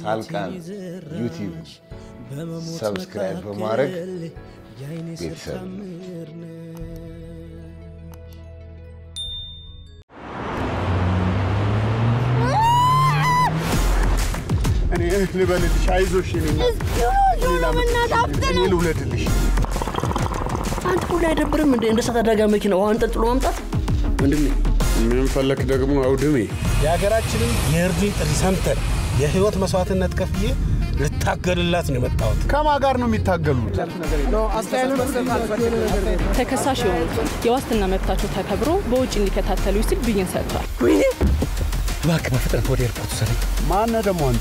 ሳልቃን ዩቲዩብ ሰብስክራይብ በማድረግ ቤተሰብ እኔ ልበልልሽ፣ አይዞሽ እኔ እኔ ልውለድልሽ። አንተ ሁሉ አይደብርም እንደ እንደ እሳት አደጋ መኪና ውሃ አንጠልጥሎ ማምጣት ወንድሜ? ምን ፈለክ ደግሞ አውድሜ? የሀገራችንን የእርዱኝ ጥሪ ሰምተን የህይወት መስዋዕትነት ከፍዬ ልታገልላት ነው የመጣሁት። ከማን ጋር ነው የሚታገሉት? ተከሳሽ የሆኑት የዋስትና መብታቸው ተከብሮ በውጭ እንዲከታተሉ ሲል ብይን ሰጥቷል። እባክህ በፍጥነት ወደ ኤርፖርት ውሰደኝ። ማነህ ደግሞ አንተ?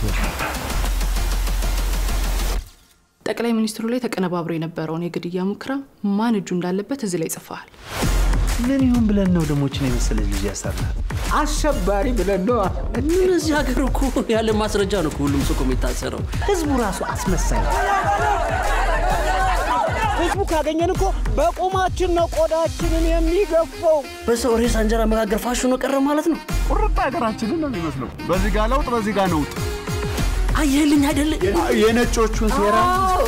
ጠቅላይ ሚኒስትሩ ላይ ተቀነባብሮ የነበረውን የግድያ ሙከራ ማን እጁ እንዳለበት እዚህ ላይ ጽፈዋል። ምን ይሁን ብለን ነው ደሞችን የመሰለች ልጅ ያሰርናል? አሸባሪ ብለን ነው። ምን እዚህ ሀገር እኮ ያለ ማስረጃ ነው እኮ ሁሉም ሰው እኮ የሚታሰረው። ህዝቡ ራሱ አስመሳይ ነው። ህዝቡ ካገኘን እኮ በቁማችን ነው ቆዳችንን የሚገፋው። በሰው ሬሳ እንጀራ መጋገር ፋሽኑ ቀረ ማለት ነው። ቁርጥ ሀገራችንን ነው የሚመስለው። በዚህ ጋ ለውጥ፣ በዚህ ጋ ነውጥ። አየህልኝ አይደለ? የነጮቹን ሴራ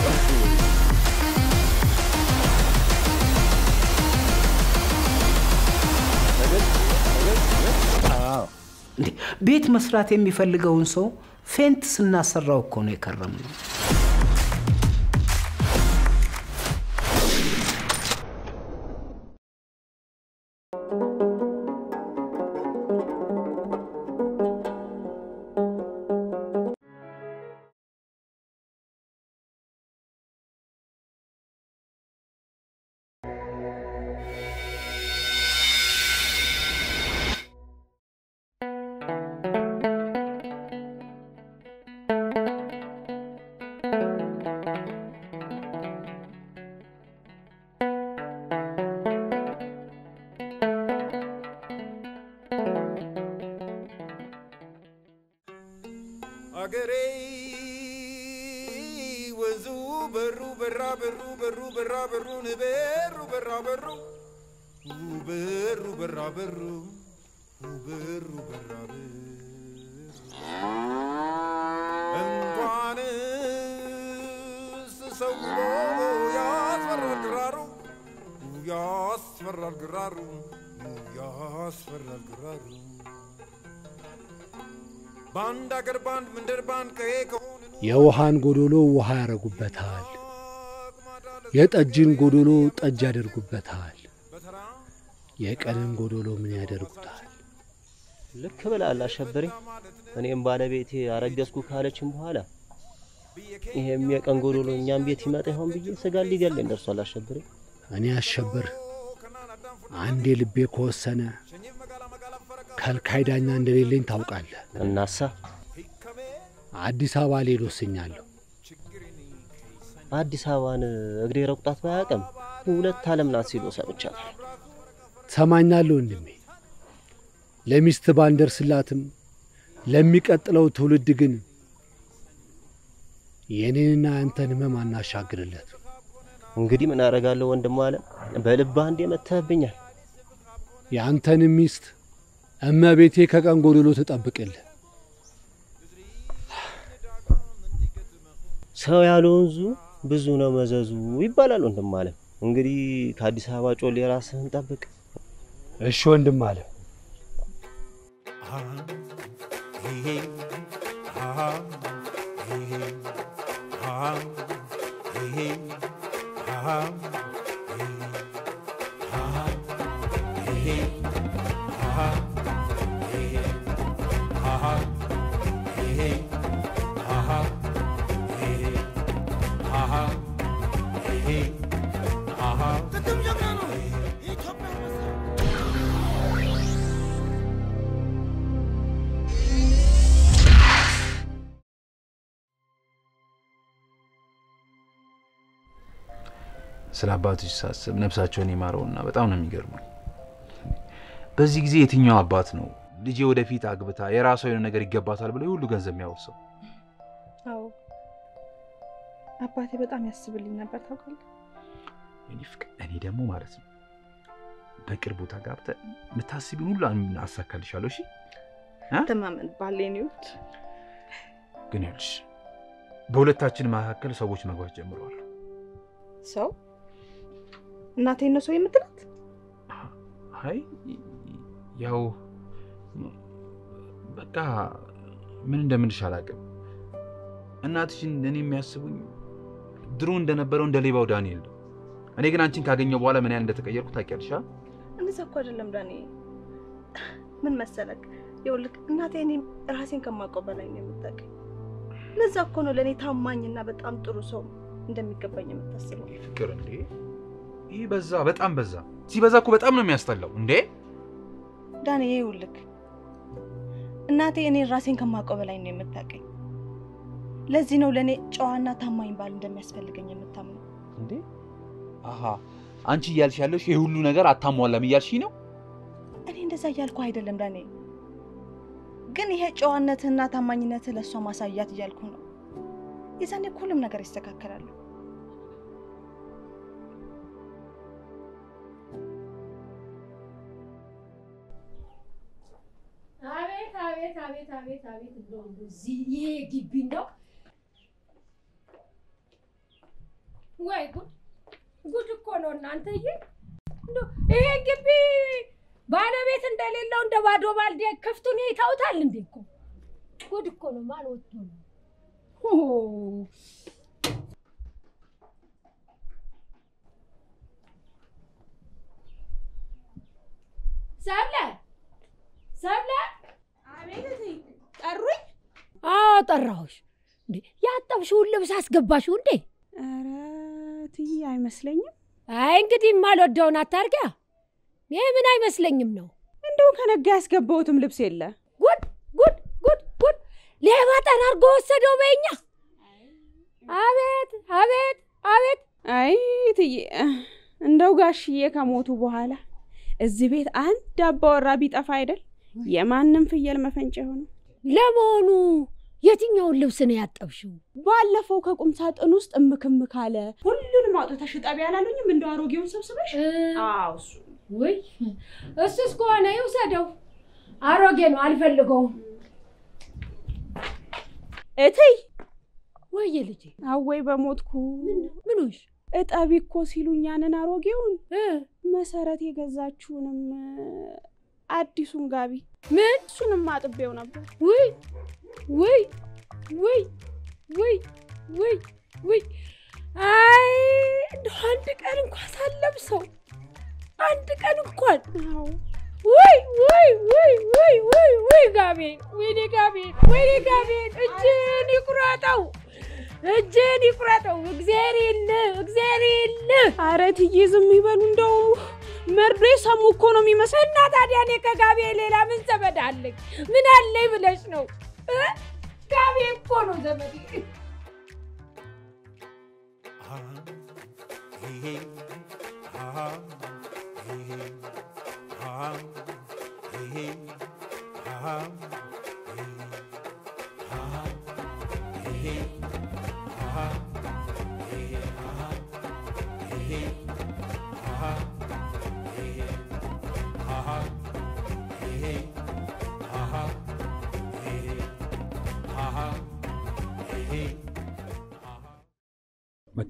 እንዴ ቤት መስራት የሚፈልገውን ሰው ፌንት ስናሰራው እኮ ነው የከረም ነው። አገሬ ወንዙ በሩ በራ በሩ በሩ በራ በሩን በሩ በራ በሩ በሩ በራ በሩ በሩ በራ በሩ እንኳንስ ሰው ያስፈራል ግራሩ ያስፈራል ግራሩ ያስፈራል ግራሩ በአንድ አገር በአንድ መንደር በአንድ ቀዬ ከሆነ የውሃን ጎዶሎ ውሃ ያረጉበታል፣ የጠጅን ጎዶሎ ጠጅ ያደርጉበታል፣ የቀንን ጎዶሎ ምን ያደርጉታል? ልክ ብላል አሸብሬ። እኔም ባለቤቴ አረገዝኩ ካለችም በኋላ ይሄም የቀን ጎዶሎ እኛም ቤት ይመጣ ይሆን ብዬ ስጋ ሊገለኝ ደርሷል አሸብሬ። እኔ አሸብር አንዴ ልቤ ከወሰነ ከልካይ ዳኛ እንደሌለኝ ታውቃለህ። እናሳ አዲስ አበባ ልሄድ ወስኛለሁ። አዲስ አበባን እግሬ ረቁጣት ባያውቅም ሁለት ዓለም ናት ሲሉ ሰምቻለሁ። ሰማኛለሁ ወንድሜ። ለሚስት ባንደርስላትም ለሚቀጥለው ትውልድ ግን የኔንና ያንተን ህመም አናሻግርለት። እንግዲህ ምን አደርጋለሁ ወንድም አለ በልባ አንዴ መተህብኛል። የአንተንም ሚስት እመቤቴ ከቀን ጎዶሎ ትጠብቅልህ። ሰው ያለ ወንዙ ብዙ ነው መዘዙ ይባላል ወንድም አለ። እንግዲህ ከአዲስ አበባ ጮሌ ራስህን ጠብቅ። እሺ ወንድም አለ። ስለ አባቶች ሳስብ ነፍሳቸውን ይማረውና በጣም ነው የሚገርሙኝ። በዚህ ጊዜ የትኛው አባት ነው ልጄ ወደፊት አግብታ የራሷ የሆነ ነገር ይገባታል ብሎ የሁሉ ገንዘብ የሚያወርሰው? አዎ አባቴ በጣም ያስብልኝ ነበር ታውቃለህ። የኔ ፍቅር፣ እኔ ደግሞ ማለት ነው በቅርቡ ተጋብተን የምታስቢውን ሁሉ አሳካልሻለሁ። እሺ ተማመን ባሌን ይወድ ግን ይኸውልሽ በሁለታችን መካከል ሰዎች መግባት ጀምረዋል። ሰው እናቴን ነው ሰው የምትላት? አይ ያው በቃ ምን እንደምልሽ አላውቅም። እናትሽን እኔ የሚያስቡኝ ድሮ እንደነበረው እንደ ሌባው ዳንኤል ነው። እኔ ግን አንቺን ካገኘው በኋላ ምን ያህል እንደተቀየርኩ ታውቂያለሽ። አ? እንደዛ እኮ አይደለም ዳኒ። ምን መሰለክ፣ ይኸውልህ እናቴ እኔ ራሴን ከማውቀው በላይ ነው የምታውቀኝ። ለዛ እኮ ነው ለእኔ ታማኝና በጣም ጥሩ ሰው እንደሚገባኝ የምታስበው። ፍቅር እንዴ! ይህ በዛ፣ በጣም በዛ። ሲበዛ እኮ በጣም ነው የሚያስጠላው። እንዴ ዳኒ፣ ይኸውልህ እናቴ እኔን ራሴን ከማውቀው በላይ ነው የምታውቀኝ። ለዚህ ነው ለእኔ ጨዋና ታማኝ ባል እንደሚያስፈልገኝ የምታምነው። እንዴ! አሀ አንቺ እያልሽ ያለሽ ይህ ሁሉ ነገር አታሟላም እያልሽ ነው? እኔ እንደዛ እያልኩ አይደለም ዳኔ፣ ግን ይሄ ጨዋነትህና ታማኝነትህ ለእሷ ማሳያት እያልኩ ነው። የዛኔ እኮ ሁሉም ነገር ይስተካከላል። አቤት አቤት አቤት አቤት አቤት እንደው እዚህ ይሄ ግቢ እንደው ወይ ጉድ ጉድ እኮ ነው እናንተዬ። እንደው ይሄ ግቢ ባለቤት እንደሌለው እንደ ባዶ ባልዲ ክፍቱን ይተውታል እንዴ? እኮ ጉድ እኮ ነው። ማን ወጥቶ ነው? ሆ ሰብለ ሰብለ አቤት ጠሩኝ? አዎ ጠራሁሽ። እንዴ ያጠብሽውን ልብስ አስገባሽው እንዴ? ኧረ እትዬ አይመስለኝም። አይ እንግዲህ የማልወደውን አታርጊያ። ይሄ ምን አይመስለኝም ነው። እንደው ከነጋ ያስገባሁትም ልብስ የለ። ጉድ ጉድ ጉድ ጉድ! ሌባ ጠራርጎ ወሰደው በኛ። አቤት አቤት አቤት! አይ እትዬ እንደው ጋሽዬ ከሞቱ በኋላ እዚህ ቤት አንድ አባወራ ቢጠፋ አይደል የማንም ፍየል መፈንጫ የሆነው። ለመሆኑ የትኛውን ልብስ ነው ያጠብሽው? ባለፈው ከቁም ሳጥን ውስጥ እምክምክ አለ። ሁሉንም አውጥተሽ እጠቢ አላሉኝም? እንደው አሮጌውን ሰብስበሽ። አዎ እሱ ውይ እሱስ ከሆነ ይውሰደው። አሮጌ ነው አልፈልገውም። እትይ ወየ ልጄ፣ አወይ በሞትኩ። ምኖሽ እጠቢ እኮ ሲሉኝ ያንን አሮጌውን መሰረት የገዛችውንም አዲሱን ጋቢ ምን እሱንም አጥቤው ነበር። ውይ ውይ ውይ ውይ ውይ ውይ! አይ እንደው አንድ ቀን እንኳን ሳለብሰው አንድ ቀን እንኳን ውይ ውይ ውይ ውይ ውይ ውይ! ጋቤን ወይኔ ጋቤን ወይኔ ጋቤን! እጅን ይቁረጠው እጅን ይቁረጠው! እግዜር የለ እግዜር የለ! ኧረ እትዬ ዝም ይበሉ እንደው መርዶ የሰሙ እኮ ነው የሚመስለው። እና ታዲያ እኔ ከጋቤ ሌላ ምን ዘመድ አለኝ? ምን አለኝ ብለሽ ነው? ጋቤ እኮ ነው ዘመድ። በቃ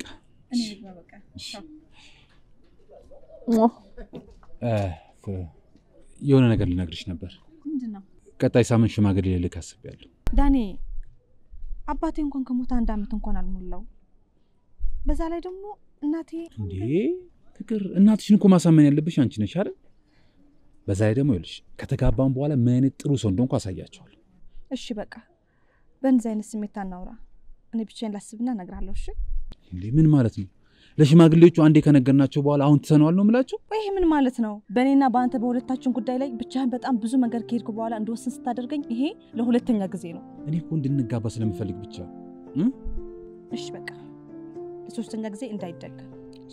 የሆነ ነገር ልነግርሽ ነበር። ምንድን ነው ቀጣይ ሳምንት ሽማግሌ ልልክ አስቤያለሁ። ዳኔ? አባቴ እንኳን ከሞተ አንድ አመት እንኳን አልሞላው። በዛ ላይ ደግሞ እናቴ እንዴ ፍቅር፣ እናትሽን እኮ ማሳመን ያለብሽ አንቺ ነሽ አይደል? በዛ ላይ ደግሞ ይኸውልሽ ከተጋባን በኋላ ምን አይነት ጥሩ ሰው እንደሆንኩ አሳያቸዋለሁ። እሺ በቃ በእንዚህ አይነት ስሜት አናውራ። እኔ ብቻዬን ላስብና እነግርሃለሁ። እሺ እንዴ ምን ማለት ነው? ለሽማግሌዎቹ አንዴ ከነገርናቸው በኋላ አሁን ትተነዋል ነው የምላቸው? ወይ ይሄ ምን ማለት ነው? በእኔና በአንተ በሁለታችን ጉዳይ ላይ ብቻህን በጣም ብዙ መንገድ ከሄድኩ በኋላ እንደወስን ስታደርገኝ ይሄ ለሁለተኛ ጊዜ ነው። እኔ እኮ እንድንጋባ ስለምፈልግ ብቻ እ? እሺ በቃ ለሶስተኛ ጊዜ እንዳይደገም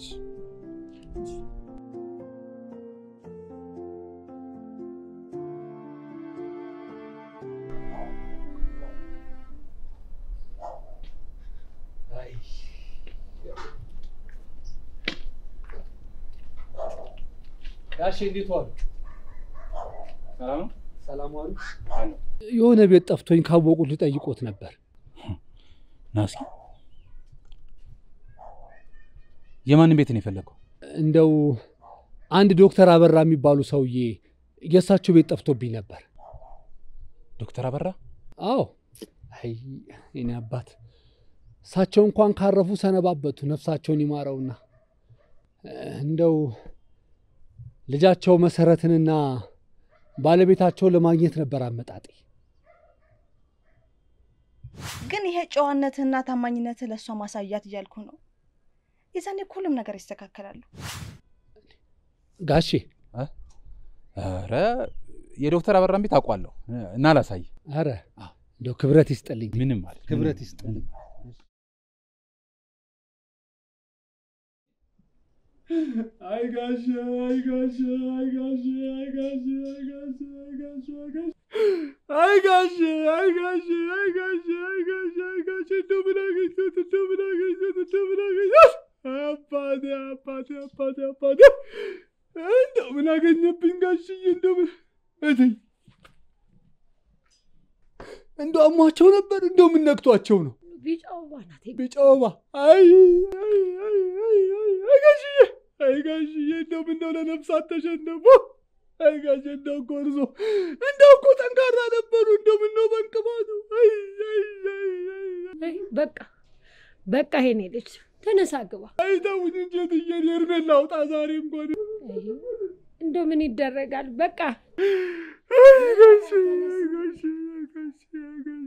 ጋሼ እንዴት ዋሉ? ሰላም ነው? ሰላም ዋሉ። የሆነ ቤት ጠፍቶኝ ካወቁት ልጠይቆት ነበር። ናሲ የማንን ቤት ነው የፈለገው? እንደው አንድ ዶክተር አበራ የሚባሉ ሰውዬ የእሳቸው ቤት ጠፍቶብኝ ነበር። ዶክተር አበራ? አዎ። አይ የኔ አባት እሳቸው እንኳን ካረፉ ሰነባበቱ፣ ነፍሳቸውን ይማረውና እንደው ልጃቸው መሰረትንና ባለቤታቸውን ለማግኘት ነበር አመጣጤ። ግን ይሄ ጨዋነትህና ታማኝነትህ ለእሷ ማሳያት እያልኩ ነው። የዛኔ እኮ ሁሉም ነገር ይስተካከላሉ። ጋሼ ኧረ የዶክተር አበራን ቤት አውቋለሁ እና ላሳይ። አረ እንደው ክብረት ይስጥልኝ። ምንም ማለት ክብረት ይስጥልኝ። አይ ጋሼ አይ ጋሼ አይ ጋሼ አይ ጋሼ አይ ጋሼ አይ ጋሼ አይ ጋሼ አይ ጋሼ አይ ጋሼ አይ ጋሼ አይ ጋሼ እንደው ምን አገኘሁት እንደው ምን አገኘሁት እንደው ምን አገኘሁት አባቴ አባቴ አባቴ አባቴ እንደው ምን አገኘብኝ ጋሽዬ እንደው ምን እትይ እንደው አሟቸው ነበር እንደው ምን ነክቷቸው ነው ቢጫ ወባ ናት። ቢጫ ወባ አይ አይ አይ አይ አይ አይ ጋሽዬ አይ ጋሽዬ እንደው ምነው ለነፍሳት ተሸነፉ አይ ጋሽ እንደው እኮ እርሶ እንደው እኮ ጠንካራ ነበሩ እንደው ምነው በንቅባቱ አይ አይ አይ አይ በቃ በቃ ይሄኔ ልጅ ተነሳ ግባ። አይ ተውኝ እንጂ እትዬ እኔ እርሜን ላውጣ ዛሬ እንኳን እንደው ምን ይደረጋል በቃ አይ ጋሽ አይ ጋሽ አይ ጋሽ አይ ጋሽ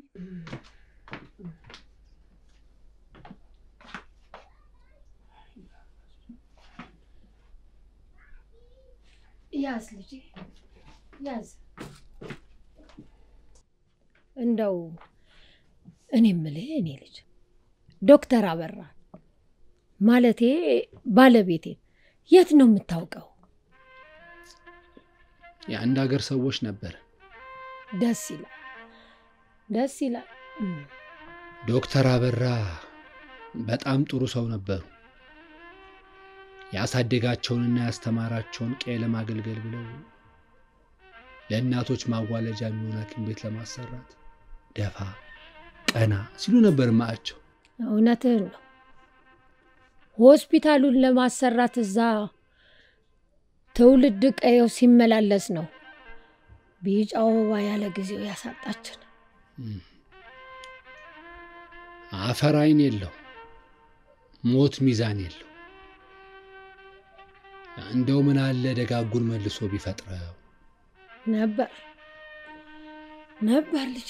ያዝ ልጄ ያዝ። እንደው እኔ የምልህ እኔ ልጅ ዶክተር አበራ ማለቴ ባለቤቴን የት ነው የምታውቀው? የአንድ ሀገር ሰዎች ነበር። ደስ ይላል፣ ደስ ይላል። ዶክተር አበራ በጣም ጥሩ ሰው ነበሩ። ያሳደጋቸውንና ያስተማራቸውን ቀይ ለማገልገል ብለው ለእናቶች ማዋለጃ የሚሆን ሐኪም ቤት ለማሰራት ደፋ ቀና ሲሉ ነበር ማያቸው። እውነትህን ነው። ሆስፒታሉን ለማሰራት እዛ ትውልድ ቀየው ሲመላለስ ነው ቢጫ ወባ ያለ ጊዜው ያሳጣችን። አፈር አይን የለው፣ ሞት ሚዛን የለው። እንደው ምን አለ ደጋጉን መልሶ ቢፈጥረው ነበር ነበር ልጄ።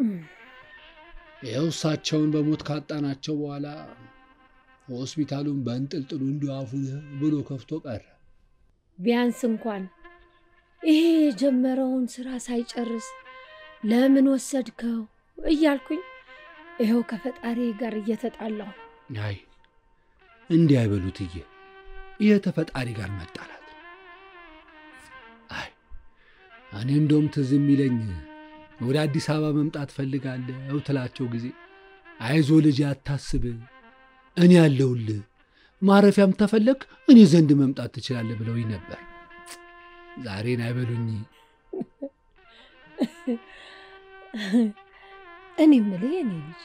ይኸው እሳቸውን በሞት ካጣናቸው በኋላ ሆስፒታሉን በእንጥልጥሉ እንዲሁ አፉን ብሎ ከፍቶ ቀረ። ቢያንስ እንኳን ይሄ የጀመረውን ስራ ሳይጨርስ ለምን ወሰድከው እያልኩኝ ይኸው ከፈጣሪ ጋር እየተጣላሁ አይ እንዲህ አይበሉትዬ፣ ይህ ተፈጣሪ ጋር መጣላት። አይ እኔ እንደውም ትዝ የሚለኝ ወደ አዲስ አበባ መምጣት ፈልጋለሁ ትላቸው ጊዜ አይዞ ልጅ አታስብ፣ እኔ ያለሁልህ፣ ማረፊያም ተፈለግ እኔ ዘንድ መምጣት ትችላለህ ብለውኝ ነበር። ዛሬን አይበሉኝ። እኔ የምልህ የኔ ልጅ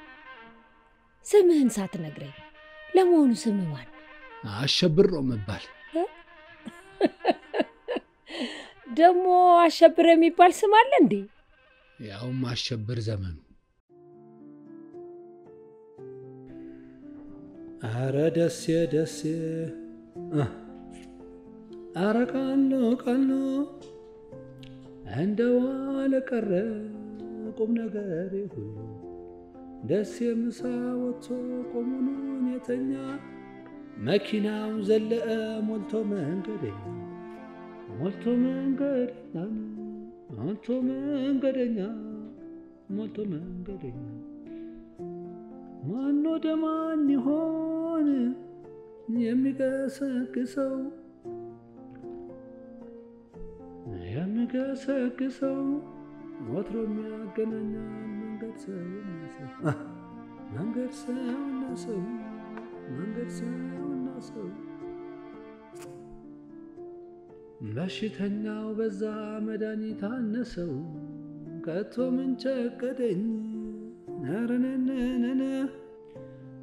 ስምህን ሳትነግረኝ ለመሆኑ ስምህ ማን? አሸብር ነው መባል ደግሞ አሸብር የሚባል ስም አለ እንዴ? ያውም አሸብር ዘመኑ። አረ ደሴ ደሴ፣ አረ ቃሎ ቃሎ፣ እንደ ዋለ ቀረ ቁም ነገር ሁሉ ደሴ ምሳ ወጥቶ ቆሙኑን የተኛ መኪናው ዘለአ ሞልቶ መንገደኛ ሞልቶ መንገደኛ ሞልቶ መንገደኛ ሞልቶ መንገደኛ ማን ወደ ማን ይሆን የሚገሰግሰው የሚገሰግሰው ወትሮ የሚያገናኛል መንገድ ሰውና ሰው መንገድ ሰውና ሰው መንገድ ሰውና ሰው በሽተኛው በዛ መድኃኒት አነሰው ከቶ ምን ቸገደኝ ነረነነነ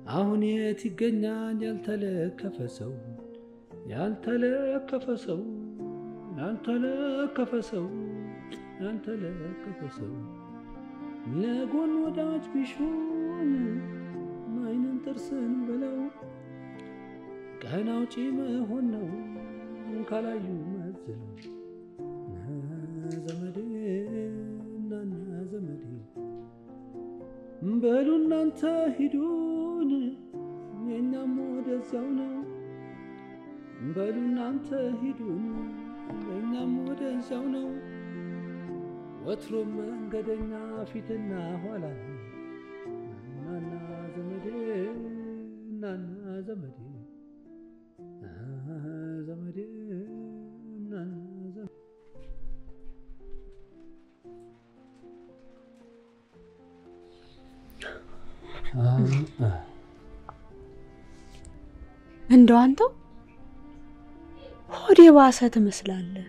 አሁን የት ይገኛል ያልተለከፈ ሰው ያልተለከፈ ሰው ያልተለከፈ ሰው ያልተለከፈ ሰው ለጎን ወዳጅ ቢሾን አይንን ጥርስን ብለው ቀን አውጪ መሆን ነው ካላዩ መዝለው ዘመዴ እናና ዘመዴ በሉ እናንተ ሂዱን የእኛም ወደዚያው ነው በሉ እናንተ ሂዱን እኛም ወደዚያው ነው ወትሮም መንገደኛ ፊትና ኋላ ነው እናና ዘመዴ እናና ዘመዴ ዘመዴ እናና ዘመዴ እንደው አንተው ሆዴ ባሰ ትመስላለህ።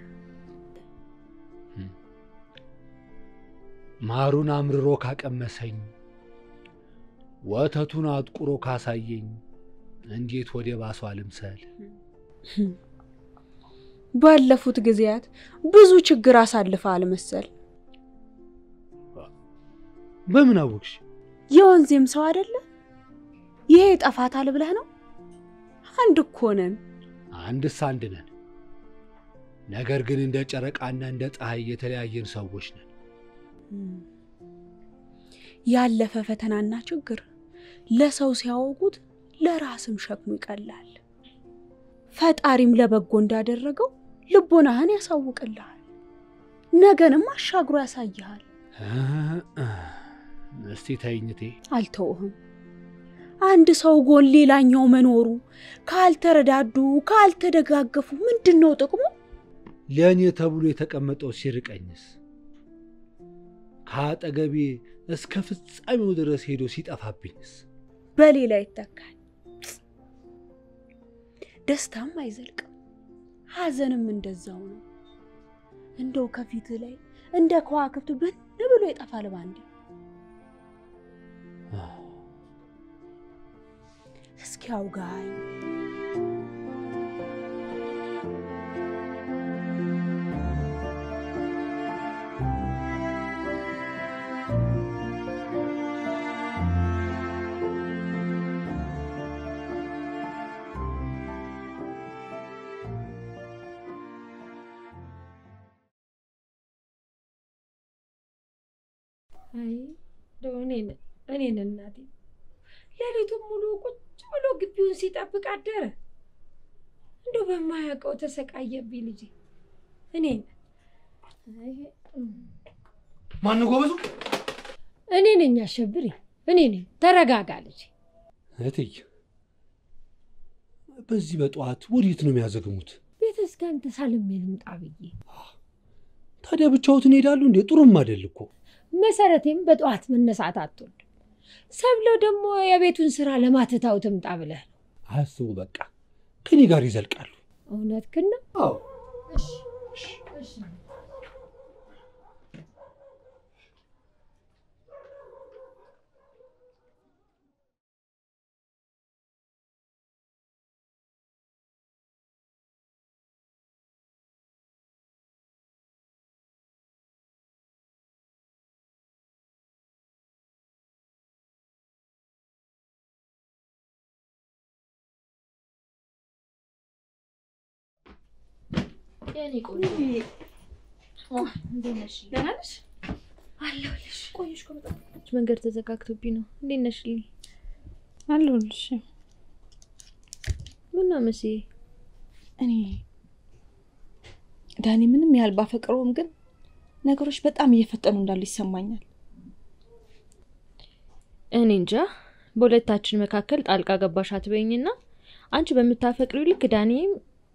ማሩን አምርሮ ካቀመሰኝ ወተቱን አጥቁሮ ካሳየኝ እንዴት ወደ ባሷ ልምሰል? ባለፉት ጊዜያት ብዙ ችግር አሳልፈሃል መሰል። በምን አወቅሽ? የወንዜም ሰው አይደለ? ይሄ ይጠፋታል ብለህ ነው? አንድ እኮ ነን። አንድስ አንድ ነን። ነገር ግን እንደ ጨረቃና እንደ ፀሐይ የተለያየን ሰዎች ነን። ያለፈ ፈተናና ችግር ለሰው ሲያወጉት ለራስም ሸክሙ ይቀላል። ፈጣሪም ለበጎ እንዳደረገው ልቦናህን ያሳውቅልሃል፣ ነገንም አሻግሮ ያሳይሃል። እስቲ ተይኝቴ። አልተውህም። አንድ ሰው ጎን ሌላኛው መኖሩ ካልተረዳዱ ካልተደጋገፉ ምንድን ነው ጥቅሙ? ለእኔ ተብሎ የተቀመጠው ሲርቀኝስ? ከአጠገቤ እስከ ፍጻሜው ድረስ ሄዶ ሲጠፋብኝስ? በሌላ ይተካል። ደስታም አይዘልቅም፣ ሐዘንም እንደዛው ነው። እንደው ከፊት ላይ እንደ ከዋክብት ብን ብሎ ይጠፋል ባንዴ። እስኪ አውጋኝ። አይ እንደው እኔን እኔን እናቴ ሌሊቱን ሙሉ ቁጭ ብሎ ግቢውን ሲጠብቅ አደረ። እንደው በማያውቀው ተሰቃየብኝ ልጄ። እኔን ማን ጎበዙ? እኔ ነኝ አሸብሪ፣ እኔ ነኝ። ተረጋጋ ልጄ። እህትዬ፣ በዚህ በጠዋት ወዴት ነው የሚያዘግሙት? ቤተ ክርስቲያን ተሳልሜ ልምጣ ብዬ። ታዲያ ብቻዎትን ይሄዳሉ እንዴ? ጥሩም አይደል እኮ። መሰረቴም በጠዋት መነሳት አትወድም። ሰብለው ደግሞ የቤቱን ስራ ለማትታው ትምጣ ብለህ ነው። አያስቡ፣ በቃ ከኔ ጋር ይዘልቃሉ። እውነትህን ነው? አዎ። የኔ ቆንጆ እንዴት ነሽ? ደህና ነሽ? አለሁልሽ። ቆየሽ እኮ በጣም መንገድ ተዘጋግቶብኝ ነው። እንዴት ነሽልኝ? አለሁልሽ። ምነው መስዬ? እኔ ዳኒ ምንም ያህል ባፈቅረውም ግን ነገሮች በጣም እየፈጠኑ እንዳሉ ይሰማኛል። እኔ እንጃ። በሁለታችን መካከል ጣልቃ ገባሽ አትበይኝና አንቺ በምታፈቅሪው ልክ ዳኒም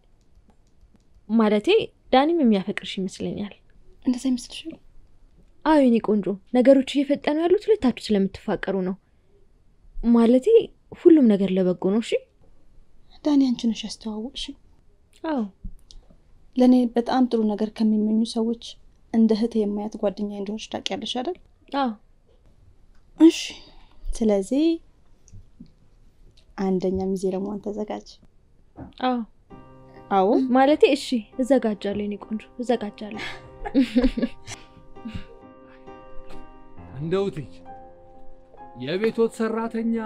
ማለቴ ዳኒም የሚያፈቅርሽ ይመስለኛል። እንደዛ ይመስልሻል? አዎ የኔ ቆንጆ፣ ነገሮች እየፈጠኑ ያሉት ሁለታችሁ ስለምትፋቀሩ ነው። ማለቴ ሁሉም ነገር ለበጎ ነው። እሺ ዳኒ አንቺ ነሽ ያስተዋወቅሽ። አዎ ለእኔ በጣም ጥሩ ነገር ከሚመኙ ሰዎች እንደ እህት የማያት ጓደኛ እንደሆነች ታውቂያለሽ አይደል? አዎ። እሺ፣ ስለዚህ አንደኛ ሚዜ ለመሆን ተዘጋጅ። አዎ አዎ ማለቴ እሺ፣ እዘጋጃለሁ የኔ ቆንጆ እዘጋጃለሁ። እንደው ትይ የቤቶት ሰራተኛ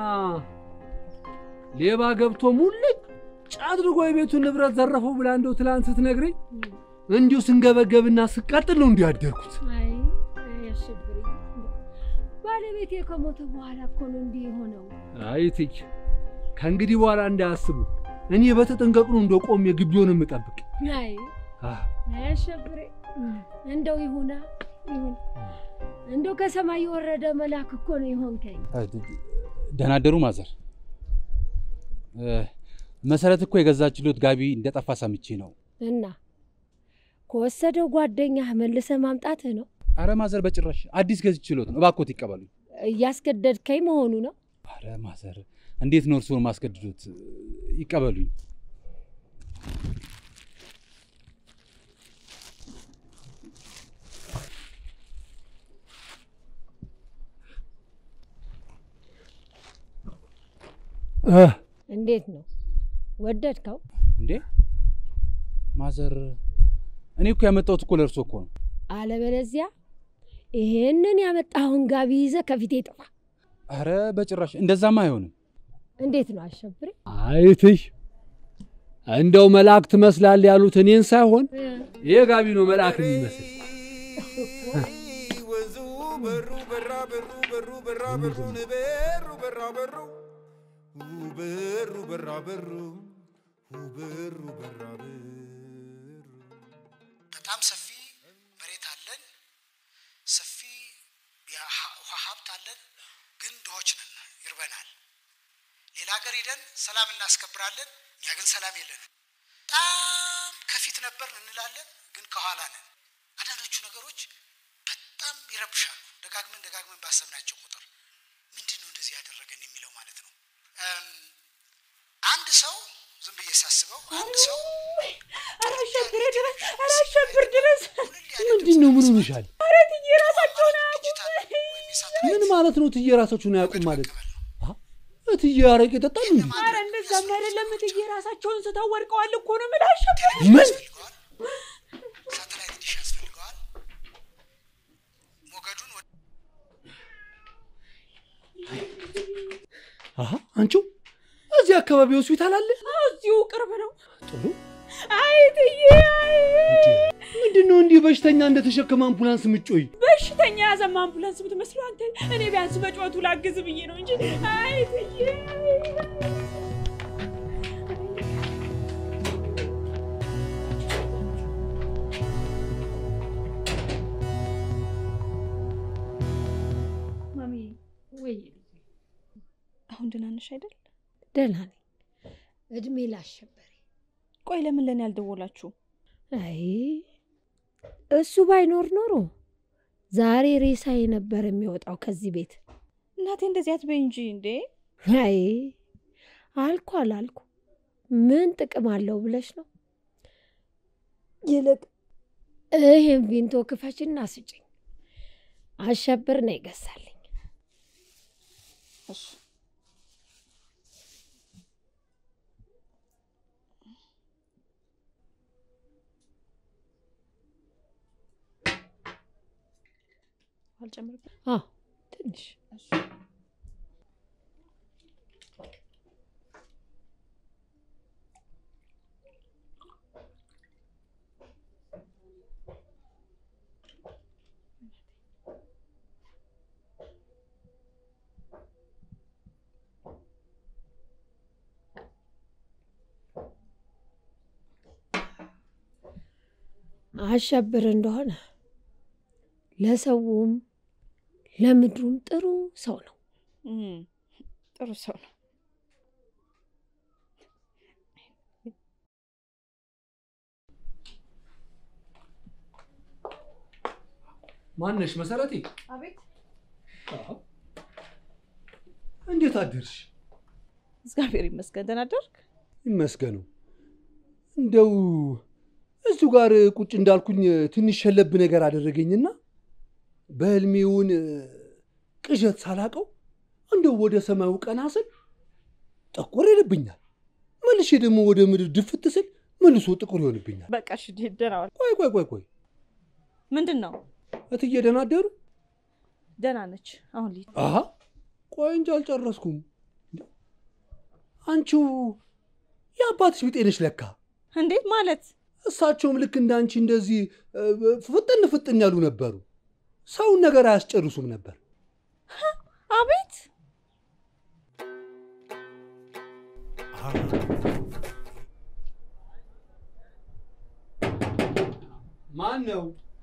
ሌባ ገብቶ ሙልጭ አድርጎ የቤቱን ንብረት ዘረፈው ብላ እንደው ትላንት ስትነግረኝ እንዲሁ ስንገበገብና ስቃጥል ነው እንዲሁ ያደርኩት። አይ አሸብሪ፣ ባለቤቴ ከሞተ በኋላ እኮ ነው እንዲህ የሆነው። አይ ትይ ከእንግዲህ በኋላ እንዳያስቡ እኔ በተጠንቀቅ ነው እንደ ቆሜ ግቢውን የምጠብቅ። አይ አህ፣ አሸብሬ፣ እንደው ይሁና ይሁን፣ እንደው ከሰማይ የወረደ መልአክ እኮ ነው የሆንከኝ። ደህና አደሩ ማዘር። መሰረት እኮ የገዛችሎት ጋቢ እንደጠፋ ሰምቼ ነው። እና ከወሰደው ጓደኛህ መልሰ ማምጣትህ ነው? አረ ማዘር በጭራሽ አዲስ ገዝችሎት ነው። እባክዎት ይቀበሉ። እያስገደድከኝ መሆኑ ነው? አረ ማዘር እንዴት ነው እርስዎን ማስገድዶት? ይቀበሉኝ። እንዴት ነው ወደድከው? እንዴ ማዘር፣ እኔ እኮ ያመጣሁት እኮ ለእርሶ እኮ ነው። አለበለዚያ ይሄንን ያመጣኸውን ጋቢ ይዘህ ከፊቴ ጥፋ። አረ በጭራሽ እንደዛማ አይሆንም። እንዴት ነው አሸብሬ? አይትሽ እንደው መልአክ ትመስላል ያሉት እኔን ሳይሆን ይሄ ጋቢ ነው መልአክ የሚመስል። በሩ በራ በሩ በሩ በራ በሩን በሩ በራ በሩ በሩ በራ በሩ በሩ በራ በሩ በጣም ሰፊ መሬት አለን፣ ሰፊ የውሃ ሀብት አለን። ግን ድሆች ነን፣ ይርበናል። ሌላ ሀገር ሂደን ሰላም እናስከብራለን፣ እኛ ግን ሰላም የለንም። በጣም ከፊት ነበር እንላለን፣ ግን ከኋላ ነን። አንዳንዶቹ ነገሮች በጣም ይረብሻሉ። ደጋግመን ደጋግመን ባሰብናቸው ቁጥር ምንድን ነው እንደዚህ ያደረገን የሚለው ማለት ነው። አንድ ሰው ዝም ብዬ ሳስበው አንድ ሰው አላሸብር ድረስ አላሸብር ድረስ ምንድን ነው? ምን ሆነሻል? ኧረ ትዬ ራሳቸውን አያውቁም። ምን ማለት ነው? እትዬ ራሳችሁን አያውቁም ማለት አ? እትዬ አረቄ ጠጣሉ እንዴ? ኧረ እንደዛም አይደለም ትዬ ራሳቸውን ስተው ወድቀዋል እኮ ነው የምልህ አሸብር። ምን ሳተላይት ዲሽ ያስፈልገዋል። ሞገዱን ወደ አሀ አንቺው እዚህ አካባቢ ሆስፒታል አለ? እዚሁ ቅርብ ነው። ጥሩ። አይ ትዬ አይ ምንድን ነው እንዲህ በሽተኛ እንደተሸከመ አምቡላንስ ምጮይ? በሽተኛ ያዘማ አምቡላንስ ብትመስለው አንተ። እኔ ቢያንስ በጩኸቱ ላግዝ ብዬ ነው እንጂ አይ ትዬ ማሚ ወይ አሁን ደህና ነሽ አይደል? ደህና ነኝ። እድሜ ላሸበሬ። ቆይ ለምን ለእኔ አልደወላችሁ? አይ እሱ ባይኖር ኖሮ ዛሬ ሬሳዬ ነበር የሚወጣው ከዚህ ቤት። እናቴ እንደዚህ አትበይ እንጂ እንዴ። አይ አልኩ አላልኩ ምን ጥቅም አለው ብለሽ ነው? ይልቅ ይሄን ቪንቶ ክፈችና ስጭኝ። አሸብር ነው ይገዛልኝ። እሺ አልጨምርበት? አዎ ትንሽ አሸብር እንደሆነ ለሰውም ለምድሩም ጥሩ ሰው ነው። ጥሩ ሰው ነው። ማነሽ መሰረቴ? አቤት። እንዴት አደርሽ? እግዚአብሔር ይመስገን። ደህና አደርክ? ይመስገነው። እንደው እሱ ጋር ቁጭ እንዳልኩኝ ትንሽ ሸለብ ነገር አደረገኝና በህልሜውን ቅዠት ሳላቀው እንደው ወደ ሰማዩ ቀና ስል ጠቆር ይልብኛል። መልሼ ደግሞ ወደ ምድር ድፍት ስል መልሶ ጥቁር ይሆንብኛል። በቃ እሺ፣ ደህና ዋል። ቆይ ቆይ ቆይ ቆይ ምንድን ነው? እትዬ ደህና አደሩ? ደህና ነች። አሁን ልሂድ። አሀ ቆይ እንጂ አልጨረስኩም። አንቺው የአባትሽ ቢጤ ነሽ ለካ። እንዴት ማለት? እሳቸውም ልክ እንደ አንቺ እንደዚህ እ፣ ፍጥን ፍጥን ያሉ ነበሩ። ሰውን ነገር አያስጨርሱም ነበር። አቤት ማን ነው?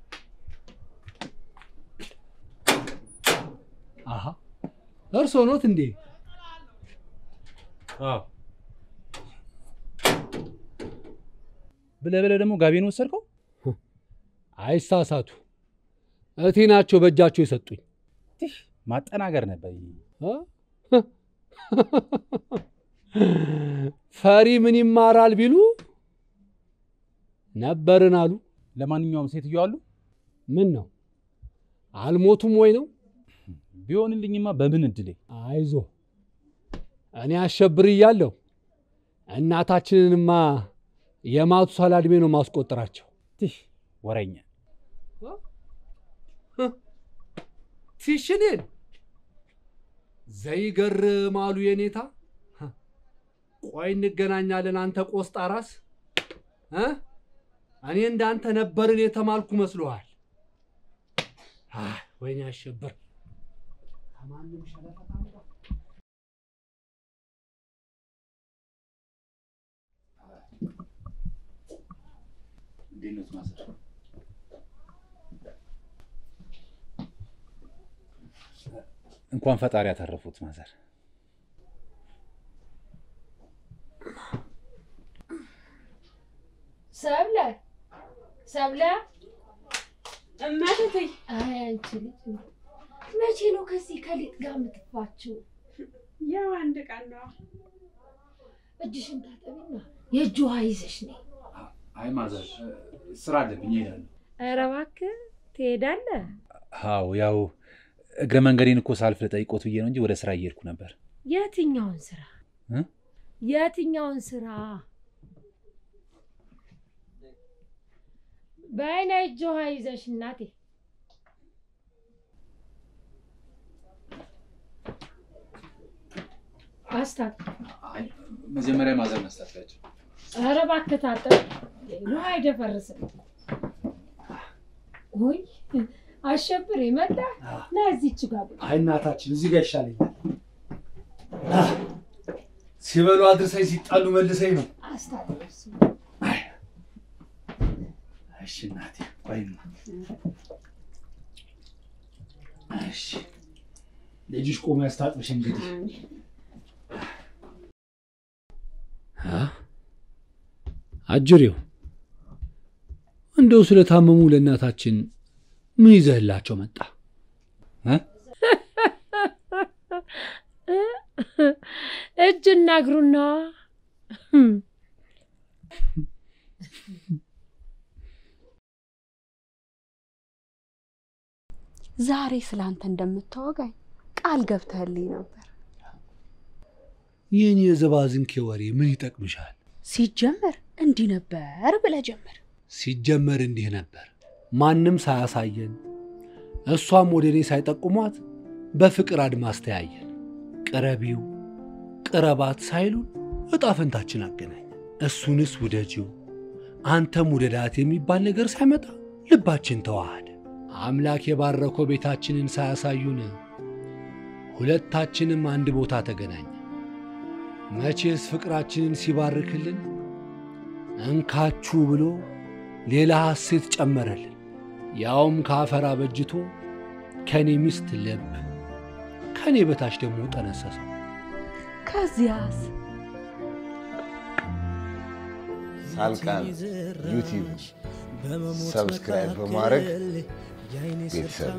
አሀ እርስዎ ኖት እንዴ? ብለህ ብለህ ደግሞ ጋቢን ወሰድከው? አይሳሳቱ። እቴ ናቸው በእጃቸው የሰጡኝ። ማጠናገር ነበር። ፈሪ ምን ይማራል ቢሉ ነበርን አሉ። ለማንኛውም ሴትዮ አሉ? ምን ነው አልሞቱም ወይ ነው? ቢሆንልኝማ በምን እድሌ። አይዞ እኔ አሸብር እያለሁ እናታችንንማ የማቱሳላ ዕድሜ ነው ማስቆጠራቸው። ወረኛ ቲሽኔን ዘይገርም አሉ የኔታ። ቆይ እንገናኛለን አንተ ቆስጣ ራስ እ እኔ እንዳንተ ነበርን የተማልኩ መስሎሃል? አይ ወይኔ አሸብር ከማንም ሸለፈታ እንዴት ነው ማዘር? እንኳን ፈጣሪ ያተረፉት ማዘር። ሰብለ ሰብለ እመትቴ አይ አንቺ ልጅ መቼ ነው ከዚህ ከሊጥ ጋር የምትፋችው? ያው አንድ ቀን ነው። እጅሽን ታጠቢና የእጅ ውሃ ይዘሽ ነይ። አይ ማዘር ስራ አለብኝ እሄዳለሁ። ኧረ እባክህ ትሄዳለህ? አዎ ያው እግረ መንገዴን እኮ ሳልፍ ልጠይቆት ብዬ ነው እንጂ ወደ ስራ እየሄድኩ ነበር። የትኛውን ስራ እ? የትኛውን ስራ? በይ ነይ እጅ ውሃ ይዘሽ እናቴ። አስታት መጀመሪያ ማዘር መስታታቸው ኧረ እባክህ ታጠብ። ውሃ አይደፈርስም። ውይ አሸብር መጣ። ና እዚች ጋር ቁጭ። አይ እናታችን እዚህ ጋር ይሻለኛል። አህ፣ ሲበሉ አድርሰኝ ሲጣሉ መልሰኝ ነው። አስታጥብ እሱ። እሺ እናቴ ቆይማ። እሺ ልጅሽ ቆሞ ያስታጥብሽ እንግዲህ። አ? አጅሬው እንደው ስለታመሙ ለእናታችን ምን ይዘህላቸው መጣ? እጅና እግሩና ዛሬ ስላንተ እንደምታወጋኝ ቃል ገብተህልኝ ነበር። ይህን የዘባዝንኬ ወሬ ምን ይጠቅምሻል? ሲጀመር እንዲህ ነበር ብለህ ጀመር። ሲጀመር እንዲህ ነበር፣ ማንም ሳያሳየን እሷም ወደ እኔ ሳይጠቁሟት በፍቅር አድማስ ተያየን። ቅረቢው ቅረባት ሳይሉን እጣ ፈንታችን አገናኘ። እሱንስ ውደጂው አንተም ውደዳት የሚባል ነገር ሳይመጣ ልባችን ተዋሃደ። አምላክ የባረከው ቤታችንን ሳያሳዩን ሁለታችንም አንድ ቦታ ተገናኘ። መቼስ ፍቅራችንን ሲባርክልን እንካችሁ ብሎ ሌላ ሐሴት ጨመረልን። ያውም ከአፈር አበጅቶ ከእኔ ሚስት ልብ ከእኔ በታች ደግሞ ጠነሰሰው። ከዚያስ ሳልቃን ዩቲዩብ ሰብስክራይብ በማድረግ ቤተሰብ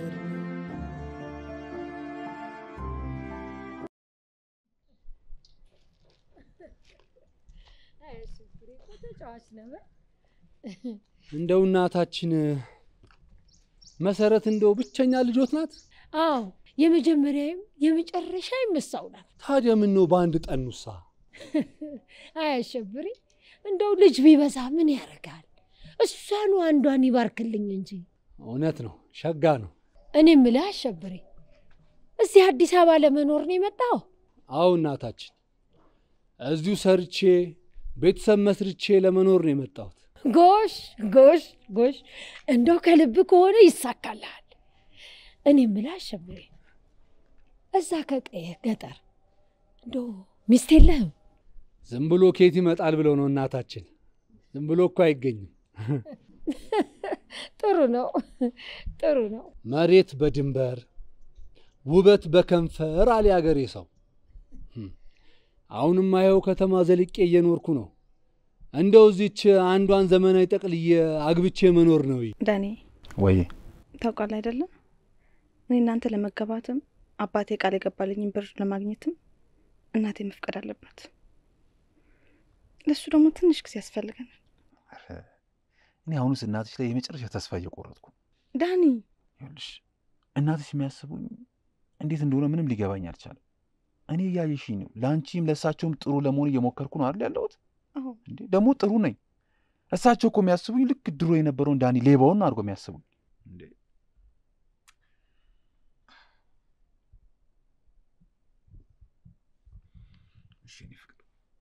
ተጫዋች ነበር። እንደው እናታችን መሰረት እንደው ብቸኛ ልጆት ናት። አዎ የመጀመሪያም የመጨረሻ የምሳው ናት። ታዲያ ምን ነው በአንድ ጠኑሳ? አያሸብሪ እንደው ልጅ ቢበዛ ምን ያደርጋል? እሷኑ አንዷን ይባርክልኝ እንጂ። እውነት ነው፣ ሸጋ ነው። እኔ የምልህ አሸብሬ፣ እዚህ አዲስ አበባ ለመኖር ነው የመጣው? አዎ እናታችን፣ እዚሁ ሰርቼ ቤተሰብ መስርቼ ለመኖር ነው የመጣሁት። ጎሽ ጎሽ ጎሽ፣ እንደው ከልብ ከሆነ ይሳካልሃል። እኔ የምልህ አሸብሬ፣ እዛ ከቀየ ገጠር እንደው ሚስት የለህም? ዝም ብሎ ኬት ይመጣል ብለው ነው እናታችን። ዝም ብሎ እኮ አይገኝም። ጥሩ ነው ጥሩ ነው። መሬት በድንበር ውበት በከንፈር አለ ያገሬ ሰው። አሁንም ይኸው ከተማ ዘልቄ እየኖርኩ ነው። እንደው እዚች አንዷን ዘመናዊ ጠቅልዬ አግብቼ መኖር ነው። ዳኔ ወይ ታውቃለህ አይደለም እኔ እናንተ ለመገባትም አባቴ ቃል የገባልኝን ብር ለማግኘትም እናቴ መፍቀድ አለባት። ለእሱ ደግሞ ትንሽ ጊዜ ያስፈልገናል። እኔ አሁንስ እናትሽ ላይ የመጨረሻ ተስፋ እየቆረጥኩ ዳኒ ይኸውልሽ፣ እናትሽ የሚያስቡኝ እንዴት እንደሆነ ምንም ሊገባኝ አልቻለም። እኔ እያየሽኝ ነው። ለአንቺም ለእሳቸውም ጥሩ ለመሆን እየሞከርኩ ነው አይደል ያለሁት? አዎ እንዴ ደግሞ ጥሩ ነኝ። እሳቸው እኮ የሚያስቡኝ ልክ ድሮ የነበረውን ዳኒ ሌባውን አድርጎ የሚያስቡኝ እንዴ እሺ እኔ ፍቅር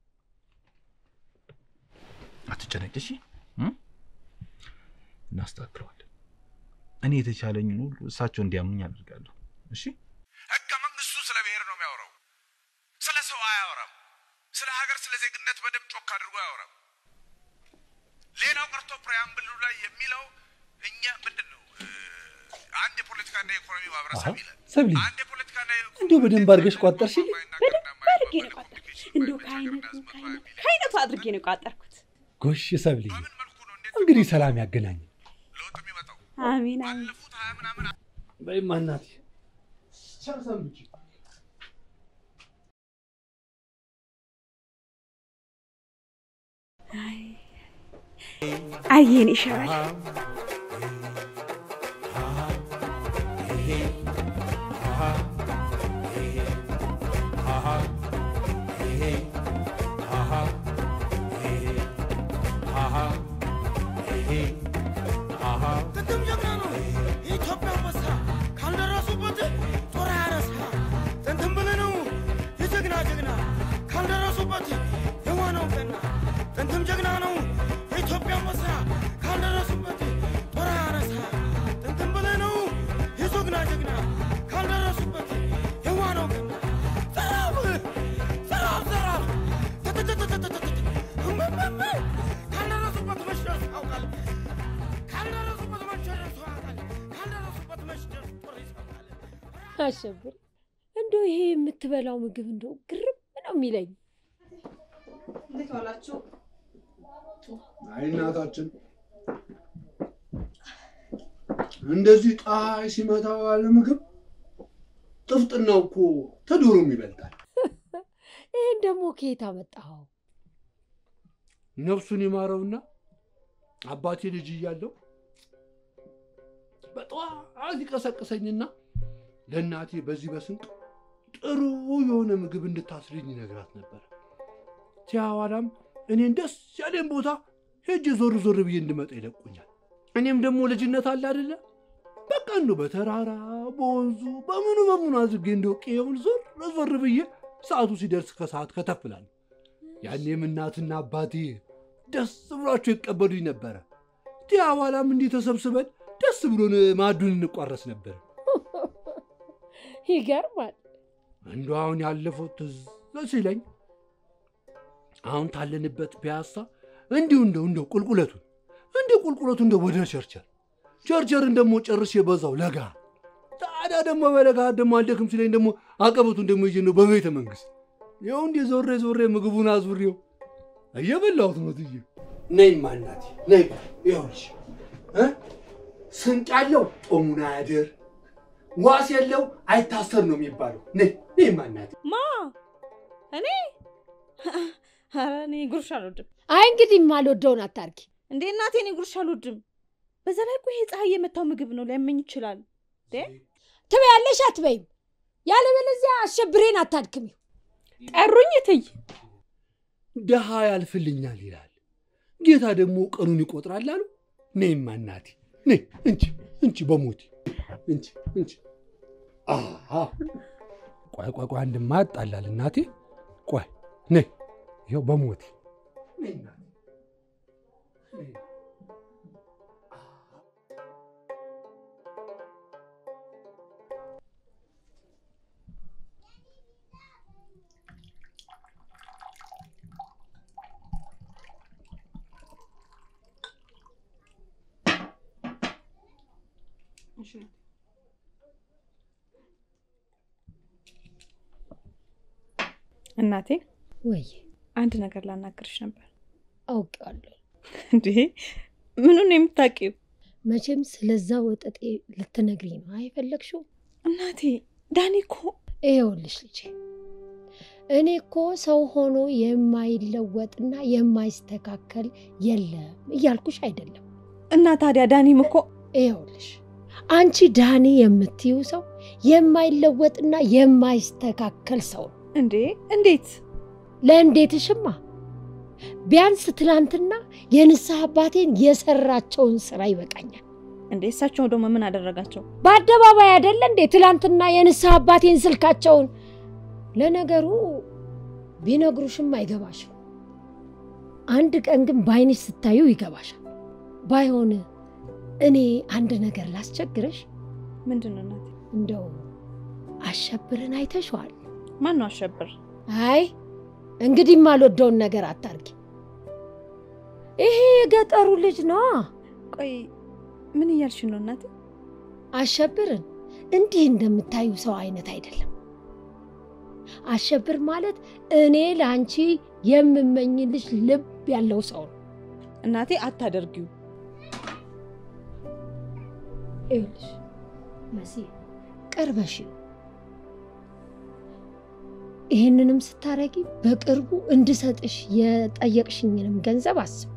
አትጨነቂ፣ እሺ እም? እናስተካክለዋለን። እኔ የተቻለኝን ሁሉ እሳቸው እንዲያምኑኝ አደርጋለሁ። እሺ ህገ መንግስቱ ስለ ብሔር ነው የሚያወራው። ስለ ሰው አያወራም። ስለ ሀገር፣ ስለ ዜግነት በደንብ ጮክ አድርጎ አያወራም። ሌላው ቀርቶ ፕሪያምብሉ ላይ የሚለው እኛ ምንድን ነው እ፣ አንድ የፖለቲካና የኢኮኖሚ ማህበረሰብ ይላል። ሰብሊ አንድ የፖለቲካና እንዲሁ በደንብ አድርገሽ ቋጠርሽልኝ። በደንብ አድርጌ ነው የቋጠርኩት። እንዲሁ ከአይነቱ ከአይነቱ ከአይነቱ አድርጌ ነው የቋጠርኩት። ጎሽ ሰብሊ፣ እንግዲህ ሰላም ያገናኝ። አሜን አሜን። በይማ እናቴ ቸር ሰንብቺ። አየን ይሻላል። ጥንትም ጀግና ነው የኢትዮጵያ አንበሳ ካልደረሱበት ጦር አያረሳ ጥንትም ብለህ ነው የጀግና ጀግና ካልደረሱበት የዋነው ገና ጥንትም ጀግና ነው የኢትዮጵያ አንበሳ ካልደረሱበት ጦር አያረሳ ጥንትም ብለህ ነው የጀግና ጀግና ካልደረሱበት የዋነው ገና ዘራፍ ዘራፍ ዘራፍ ተተተተተተተ እመመመ ካልደረሱበት መሽረስ ያውቃል ካልደረሱበት መሸነፍ ያውቃል ካልደረሱበት መሽነፍ ጦር ይሰውቃል አሸብር እንደው ይሄ የምትበላው ምግብ እንደው ግርም ነው የሚለኝ። እንዴት ዋላችሁ? አይ እናታችን እንደዚህ ፀሐይ ሲመታው ያለ ምግብ ጥፍጥናው እኮ ተዶሮም ይበልጣል። ይህን ደግሞ ከየት አመጣኸው? ነፍሱን ይማረውና አባቴ ልጅ እያለው በጠዋት ይቀሰቅሰኝና ለእናቴ በዚህ በስንቅ ጥሩ የሆነ ምግብ እንድታስልኝ ይነግራት ነበር። ሲያዋላም እኔን ደስ ያለን ቦታ ሄጄ ዞር ዞር ብዬ እንድመጣ ይለቁኛል። እኔም ደግሞ ልጅነት አለ አይደለ? በቃ እንደው በተራራ በወንዙ በምኑ በምኑ አድርጌ እንደው ቄውን ዞር ዞር ብዬ ሰዓቱ ሲደርስ ከሰዓት ከተፍላለሁ። ያኔም እናትና አባቴ ደስ ብሏቸው ይቀበሉኝ ነበረ። ዲያ በኋላም እንዲህ ተሰብስበን ደስ ብሎን ማዕዱን እንቋረስ ነበር። ይገርማል። እንደ አሁን ያለፈው ትዝ ሲለኝ አሁን ታለንበት ፒያሳ እንዲሁ እንደው እንደው ቁልቁለቱን እንዲሁ ቁልቁለቱ እንደው ወደ ቸርቸር ቸርቸርን ደግሞ ጨርሼ በዛው ለጋ ታዲያ ደግሞ በለጋ ደግሞ አልደክም ሲለኝ ደግሞ አቀበቱን ደግሞ ይዤ ነው በቤተ መንግስት ይኸው እንዲህ ዞሬ ዞሬ ምግቡን አዙሬው እየበላሁት ነው። ትዬ ነይማ እናቴ ነይ። ይኸውልሽ እ ስንቅ ያለው ጦሙን አያድር፣ ዋስ የለው አይታሰር ነው የሚባለው። ነይ ነይማ እናቴ። ማ እኔ ኧረ እኔ ጉርሻ አልወድም። አይ እንግዲህ የማልወደውን አታርጊ። እንዴ እናቴ እኔ ጉርሻ አልወድም። በዛ ላይ እኮ ይሄ ፀሐይ የመታው ምግብ ነው ሊያመኝ ይችላል። እንዴ ትበያለሽ አትበይም? ያለበለዚያ አሸብሬን አታድክሚው። ጠሩኝ እትዬ። ድሃ ያልፍልኛል ይላል፣ ጌታ ደግሞ ቀኑን ይቆጥራል አሉ። ነይማ እናቴ ነይ፣ እንቺ እንቺ በሞቴ እንቺ እንቺ። አሃ ቆይ ቆይ ቆይ፣ አንድማ ያጣላል እናቴ። ቆይ ነይ፣ ይኸው በሞቴ ነይ እናቴ ነይ። እናቴ ወይ አንድ ነገር ላናግርሽ ነበር። አውቄዋለሁ። እንዴ ምኑን ነው የምታውቂው? መቼም ስለዛ ወጠጤ ልትነግሪኝ ነው አይፈለግሽው? እናቴ ዳኒ እኮ ይኸውልሽ ልጄ፣ እኔ እኮ ሰው ሆኖ የማይለወጥና የማይስተካከል የለም እያልኩሽ አይደለም። እና ታዲያ ዳኒም እኮ ይኸውልሽ አንቺ ዳኒ የምትይው ሰው የማይለወጥና የማይስተካከል ሰው ነው። እንዴ እንዴት? ለእንዴትሽማ ቢያንስ ትላንትና የንስሐ አባቴን የሰራቸውን ስራ ይበቃኛል። እንዴ እሳቸው ደግሞ ምን አደረጋቸው? በአደባባይ አይደለ እንዴ ትላንትና የንስሐ አባቴን ስልካቸውን። ለነገሩ ቢነግሩሽም አይገባሽም። አንድ ቀን ግን በአይንሽ ስታዩ ይገባሻል። ባይሆን እኔ አንድ ነገር ላስቸግረሽ። ምንድን ነው እናቴ? እንደው አሸብርን አይተሸዋል? ማን ነው አሸብር? አይ እንግዲህ የማልወደውን ነገር አታርጊ። ይሄ የገጠሩ ልጅ ነዋ። ቆይ ምን እያልሽ ነው እናቴ? አሸብርን እንዲህ እንደምታዩ ሰው አይነት አይደለም። አሸብር ማለት እኔ ለአንቺ የምመኝልሽ ልብ ያለው ሰው ነው። እናቴ አታደርጊው። ይኸውልሽ መሲ ቀርበሽ ይህንንም ስታረጊ በቅርቡ እንድሰጥሽ የጠየቅሽኝንም ገንዘብ አስብ።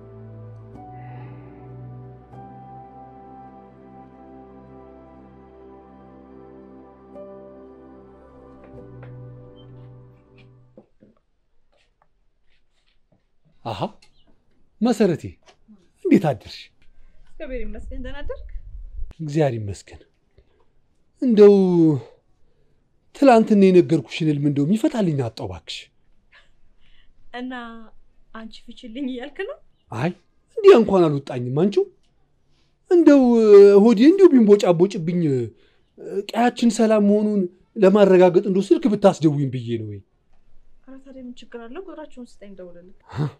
አሃ መሰረቴ፣ እንዴት አደርሽ? እግዚአብሔር ይመስገን። ደህና አደርክ? እግዚአብሔር ይመስገን። እንደው ትላንትና የነገርኩሽን ህልም እንደው የሚፈታልኝ አጣሁ እባክሽ። እና አንቺ ፍችልኝ እያልክ ነው? አይ እንዲያ እንኳን አልወጣኝም። አንቺው እንደው ሆዴ እንዲሁ ቢንቦጫቦጭብኝ ቀያችን ሰላም መሆኑን ለማረጋገጥ እንደው ስልክ ብታስደውኝ ብዬ ነው። ወይ ኧረ ታዲያ ምን ችግር አለው? ቁጥራቸውን ስጠኝ፣ ደውልልህ።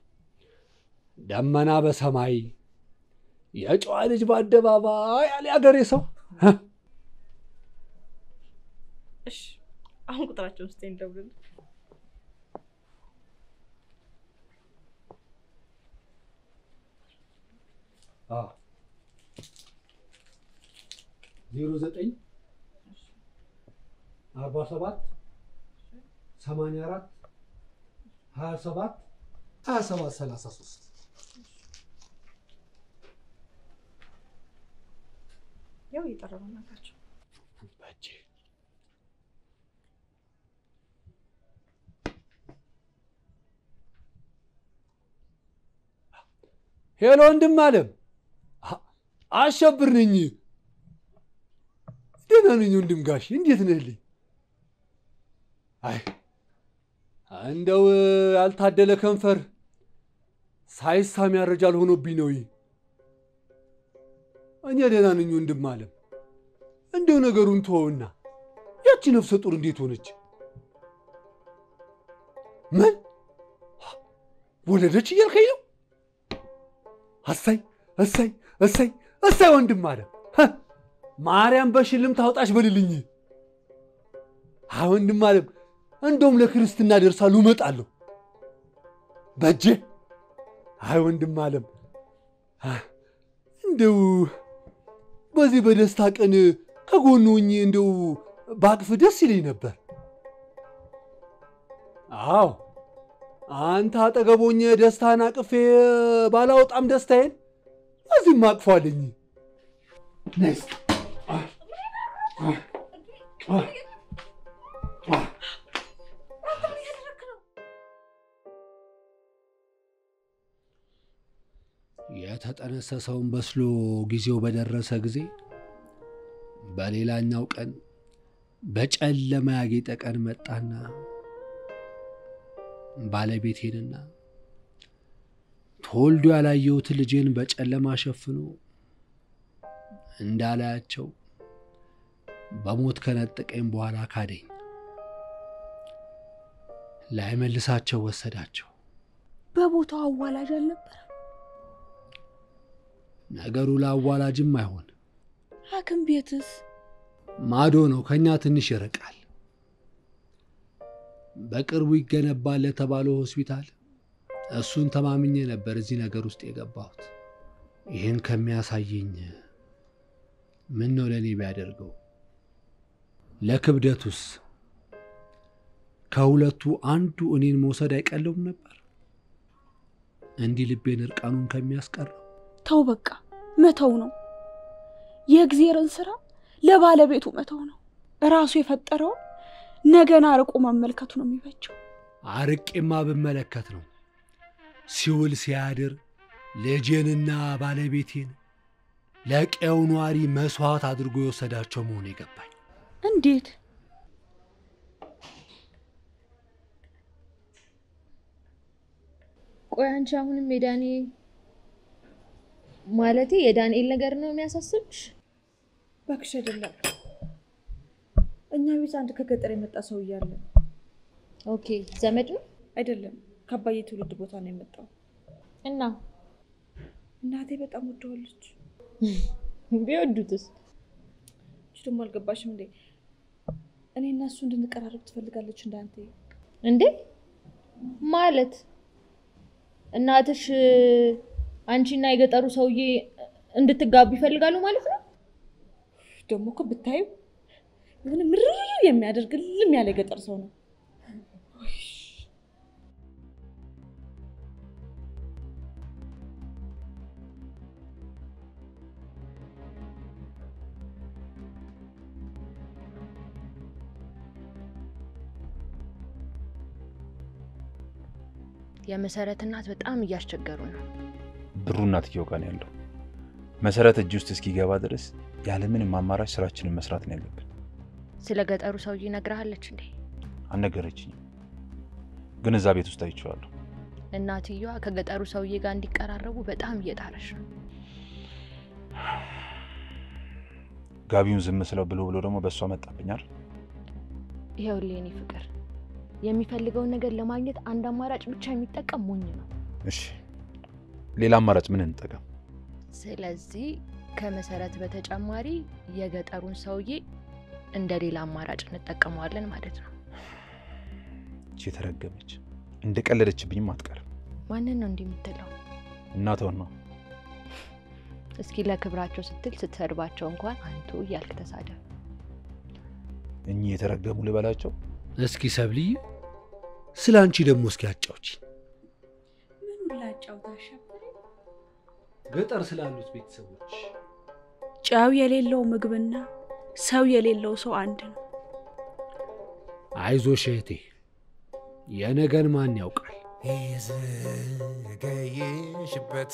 ደመና በሰማይ የጨዋ ልጅ በአደባባይ ያለ ያገሬ ሰው እሺ፣ አሁን ቁጥራቸውን ስጠኝ፣ ደውልልህ። ዜሮ ዘጠኝ አርባ ሰባት ሰማንያ አራት ሀያ ሰባት ሀያ ሰባት ሰላሳ ሶስት ያው እየጠረቡ ናቸው። ሄሎ ወንድም አለም አሸብር ነኝ። ደህና ነኝ ወንድም ጋሽ፣ እንዴት ነህልኝ? አይ እንደው ያልታደለ ከንፈር ሳይሳም ያረጃል ሆኖብኝ ነው። እኔ ደህና ነኝ ወንድም አለም። እንደው ነገሩን ተወውና ያቺ ነፍሰ ጡር እንዴት ሆነች? ምን ወለደች እያልከኝ ነው? እሰይ እሰይ እሰይ እሰይ ወንድም አለም ማርያም በሽልም ታውጣሽ በልልኝ። አይ ወንድም አለም እንደውም ለክርስትና ደርሳሉ እመጣለሁ በጄ። አይ ወንድም አለም እንደው በዚህ በደስታ ቀን ከጎኑ ሆኜ እንደው ባቅፍ ደስ ይለኝ ነበር። አዎ አንተ አጠገቦኝ ደስታን አቅፌ ባላወጣም ደስታዬን እዚህም አቅፏለኝ። ነስ የተጠነሰሰውን በስሎ ጊዜው በደረሰ ጊዜ በሌላኛው ቀን በጨለማ ያጌጠ ቀን መጣና ባለቤቴንና ተወልዶ ያላየሁት ልጄን በጨለማ ሸፍኖ እንዳላያቸው በሞት ከነጠቀኝ በኋላ ካደኝ። ላይመልሳቸው ወሰዳቸው። በቦታው አዋላጅ አልነበረ? ነገሩ ለአዋላጅም አይሆን። ሐኪም ቤትስ ማዶ ነው፣ ከኛ ትንሽ ይርቃል። በቅርቡ ይገነባል ለተባለው ሆስፒታል እሱን ተማምኜ ነበር እዚህ ነገር ውስጥ የገባሁት። ይህን ከሚያሳየኝ ምን ነው ለእኔ ቢያደርገው? ለክብደቱስ ከሁለቱ አንዱ እኔን መውሰድ አይቀለውም ነበር? እንዲህ ልቤን እርቃኑን ከሚያስቀረው ተው፣ በቃ መተው ነው። የእግዜርን ስራ ለባለቤቱ መተው ነው። ራሱ የፈጠረው ነገን አርቆ መመልከቱ ነው የሚበጀው። አርቄማ ብመለከት ነው ሲውል ሲያድር ልጄንና ባለቤቴን ለቀየው ኗሪ መስዋዕት አድርጎ የወሰዳቸው መሆኑ የገባኝ። እንዴት? ቆይ አንቺ አሁንም የዳኔ ማለቴ የዳንኤል ነገር ነው የሚያሳስብሽ? እባክሽ አይደለም። እኛ ቤት አንድ ከገጠር የመጣ ሰው እያለ ኦኬ፣ ዘመድ ነው አይደለም፣ ከአባዬ ትውልድ ቦታ ነው የመጣው እና እናቴ በጣም ወደዋለች። ቢወዱትስ? እች ደግሞ አልገባሽም እንዴ? እኔ እና እሱ እንድንቀራረብ ትፈልጋለች እንዳንተ። እንዴ ማለት እናትሽ አንቺና የገጠሩ ሰውዬ እንድትጋቡ ይፈልጋሉ ማለት ነው? ደግሞ እኮ ብታዩ የሆነ ምርር የሚያደርግ ልም ያለ የገጠር ሰው ነው። የመሰረት እናት በጣም እያስቸገሩ ነው። ብሩ እናትየው ጋር ነው ያለው። መሰረት እጅ ውስጥ እስኪገባ ድረስ ያለምንም አማራጭ ስራችንን መስራት ነው ያለብን። ስለ ገጠሩ ሰውዬ ነግረሃለች እንዴ? አልነገረችኝም፣ ግን እዛ ቤት ውስጥ አይቼዋለሁ። እናትየዋ ከገጠሩ ሰውዬ ጋር እንዲቀራረቡ በጣም እየጣረች ነው። ጋቢውን ዝም ስለው ብሎ ብሎ ደግሞ በእሷ መጣብኛል። ይኸውልህ የኔ ፍቅር የሚፈልገውን ነገር ለማግኘት አንድ አማራጭ ብቻ የሚጠቀም ሞኝ ነው። እሺ ሌላ አማራጭ ምን እንጠቀም? ስለዚህ ከመሰረት በተጨማሪ የገጠሩን ሰውዬ እንደ ሌላ አማራጭ እንጠቀመዋለን ማለት ነው። እቺ የተረገመች እንደ ቀለደችብኝም አትቀርም። ማንን ነው እንዲህ የምትለው? እናቷን ነው። እስኪ ለክብራቸው ስትል ስትሰድባቸው እንኳን አንቱ እያልክ ተሳደብ። እኚህ የተረገሙ ልበላቸው። እስኪ ሰብልዬ፣ ስለ አንቺ ደግሞ እስኪ አጫውቺ። ምኑን ላጫውታሽ? ገጠር ስላሉት ቤተሰቦች ጨው የሌለው ምግብና ሰው የሌለው ሰው አንድ ነው። አይዞሽ እህቴ፣ የነገን ማን ያውቃል? የዘገየሽበት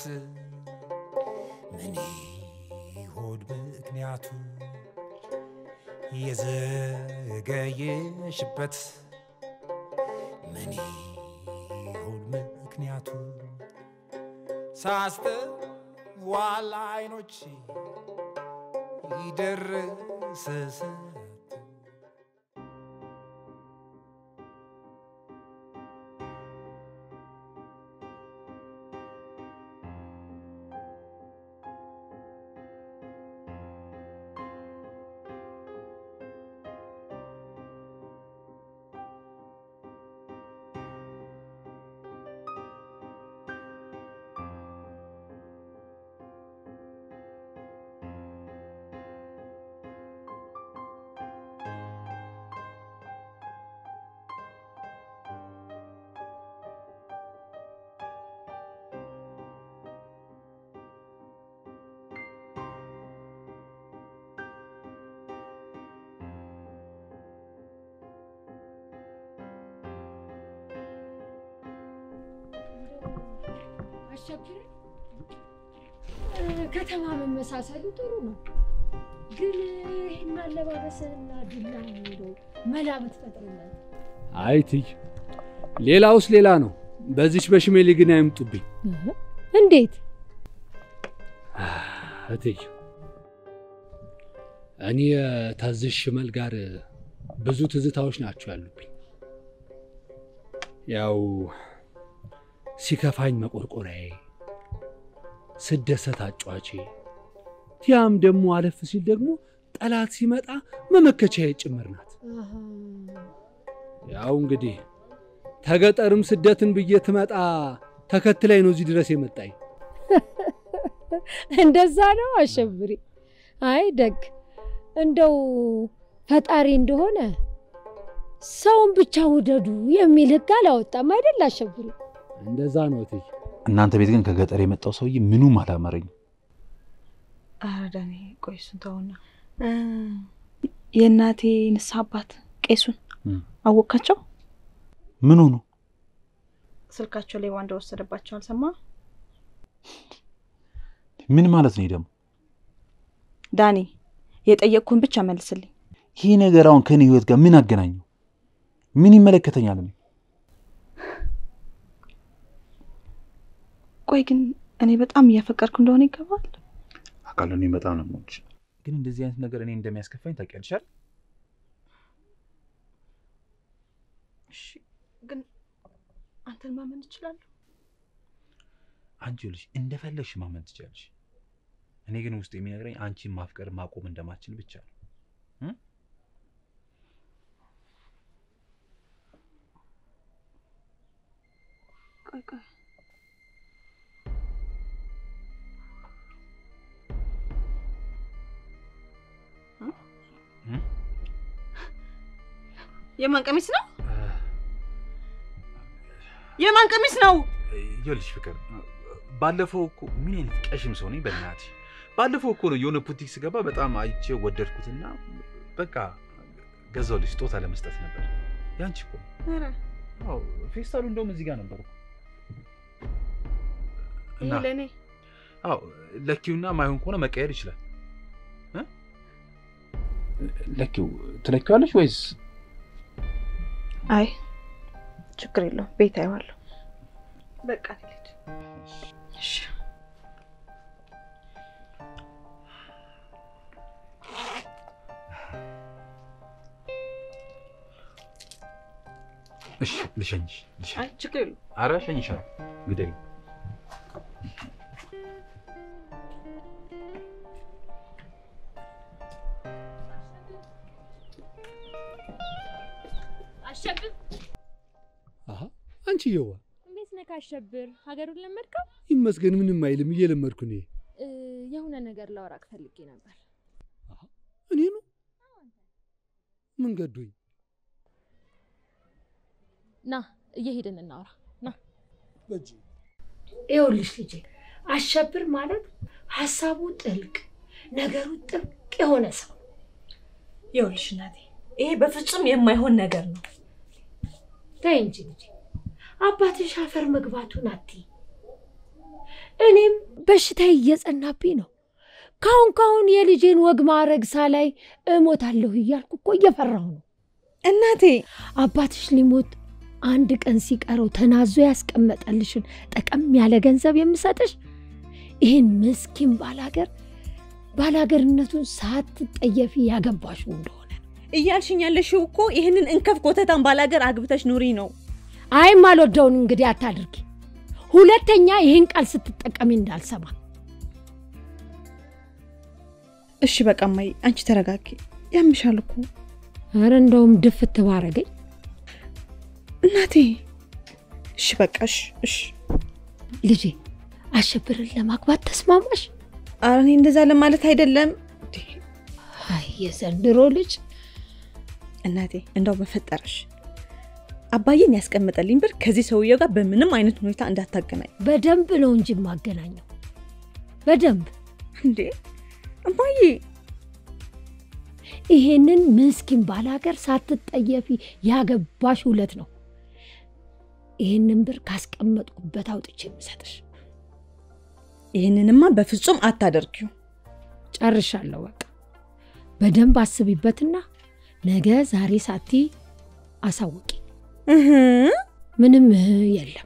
ምን ይሆን ምክንያቱ? የዘገየሽበት ምን ይሆን ምክንያቱ? ሳስተዋል አይኖች ይደርሰስ አሸብር ከተማ መመሳሰሉ ጥሩ ነው፣ ግን ይህን አለባበስና ዱላ እንደው መላ ብትፈጥርለት። አይ እትዬ፣ ሌላውስ ሌላ ነው። በዚች በሽሜሌ ግን አይምጡብኝ እንዴት? እትዬ እኔ ተዝሽ ሽመል ጋር ብዙ ትዝታዎች ናቸው ያሉብኝ። ያው ሲከፋኝ መቆርቆሪያዬ፣ ስደሰት አጫዋቼ፣ ቲያም ደግሞ አለፍ ሲል ደግሞ ጠላት ሲመጣ መመከቻዬ ጭምር ናት። ያው እንግዲህ ተገጠርም ስደትን ብዬ ትመጣ ተከትላይ ነው እዚህ ድረስ የመጣኝ። እንደዛ ነው አሸብሪ። አይ ደግ እንደው ፈጣሪ እንደሆነ ሰውን ብቻ ውደዱ የሚል ሕግ አላወጣም አይደል አሸብሪ? እንደዛ ነው እትዬ። እናንተ ቤት ግን ከገጠር የመጣው ሰውዬ ምኑም አላመረኝ። ኧረ ዳኔ ቆይ እሱን ተውና እ፣ የእናቴ ንስሐ አባት ቄሱን አወቃቸው? ምን ሆኑ? ስልካቸው ሌባ እንደወሰደባቸው አልሰማ? ምን ማለት ነው ይሄ ደግሞ? ዳኒ የጠየቅኩን ብቻ መልስልኝ። ይሄ ነገር አሁን ከኔ ህይወት ጋር ምን አገናኘው? ምን ይመለከተኛል? እኔ ቆይ ግን እኔ በጣም እያፈቀርኩ እንደሆነ ይገባል። አውቃለሁ፣ እኔ በጣም ነው የምወድሽ። ግን እንደዚህ አይነት ነገር እኔ እንደሚያስከፋኝ ታውቂያለሽ አይደል? እሺ ግን አንተን ማመን እችላለሁ? አንቺ ልጅ እንደፈለግሽ ማመን ትችላለሽ። እኔ ግን ውስጥ የሚነግረኝ አንቺን ማፍቀር ማቆም እንደማችል ብቻ ነው። እ? ቆይ ቆይ የማን ቀሚስ ነው? የማን ቀሚስ ነው? ይኸውልሽ ፍቅር፣ ባለፈው እኮ ምን አይነት ቀሽም ሰው ነኝ በእናትሽ። ባለፈው እኮ ነው የሆነ ቡቲክ ስገባ በጣም አይቼ ወደድኩትና በቃ ገዛሁልሽ። ስጦታ ለመስጠት ነበር። ያንቺ እኮ ነው። ኧረ አዎ፣ ፌስታሉ እንደውም እዚህ ጋር ነበር እኮ። ይሄ እና ለእኔ አዎ ለኪውና ማይሆን ከሆነ መቀየር ይችላል። እ? ለኪው ትለኪዋለሽ ወይስ አይ ችግር የለውም ቤት አየዋለሁ። በቃ ልሂድ። እሺ እሺ ልሸኝሽ። ልሸኝ- አይ ችግር የለውም። ኧረ እሸኝሻለሁ። ግደኝ። አሸብር አሀ አንቺዬዋ እንዴት ነህ አሸብር? ሀገሩን ለመድከው? ይመስገን ምንም አይልም፣ እየለመድኩ ነው። እ፣ የሆነ ነገር ላወራክ ፈልጌ ነበር። እኔ ነው ምን ገዶኝ? ና እየሄድን እናውራ። ና በእጅ ይኸውልሽ ልጄ አሸብር ማለት ሀሳቡ ጥልቅ ነገሩ ጥብቅ የሆነ ሰው ይኸውልሽ እናቴ ይሄ በፍጹም የማይሆን ነገር ነው። ተይ እንጂ ልጄ አባትሽ አፈር መግባቱን አትይ። እኔም በሽታዬ እየጸናብኝ ነው። ካሁን ካሁን የልጄን ወግ ማዕረግ ሳላይ እሞታለሁ እያልኩ እኮ እየፈራሁ ነው። እናቴ አባትሽ ሊሞት አንድ ቀን ሲቀረው ተናዞ ያስቀመጠልሽን ጠቀም ያለ ገንዘብ የምሰጥሽ ይህን ምስኪን ባላገር ባላገርነቱን ሳትጠየፊ ያገባሽው እንደሆነ እያልሽኝ ያለሽው እኮ ይህንን እንከፍ ኮተታን ባላገር አግብተሽ ኑሪ ነው። አይም አልወደውን እንግዲህ አታድርጊ። ሁለተኛ ይህን ቃል ስትጠቀሚ እንዳልሰማ። እሺ በቃ እማዬ አንቺ ተረጋጊ። ያምሻል እኮ ኧረ እንደውም ድፍት ባረገኝ። እናቴ። እሺ በቃ እሺ እሺ። ልጄ አሸብርን ለማግባት ተስማማሽ? ኧረ እኔ እንደዛ ለማለት አይደለም አይ የዘንድሮ ልጅ እናቴ። እንደው በፈጠረሽ አባዬን ያስቀመጠልኝ ብር ከዚህ ሰውየው ጋር በምንም አይነት ሁኔታ እንዳታገናኝ። በደንብ ነው እንጂ የማገናኘው በደንብ እንዴ እማዬ ይሄንን ምስኪን ባላገር ሳትጠየፊ ያገባሽ ሁለት ነው። ይህንን ብር ካስቀመጥኩበት አውጥቼ የምሰጥሽ ይህንንማ በፍጹም አታደርጊው። ጨርሻለሁ። በቃ በደንብ አስቢበትና ነገ ዛሬ ሳቲ አሳውቂ። ምንም እህ የለም።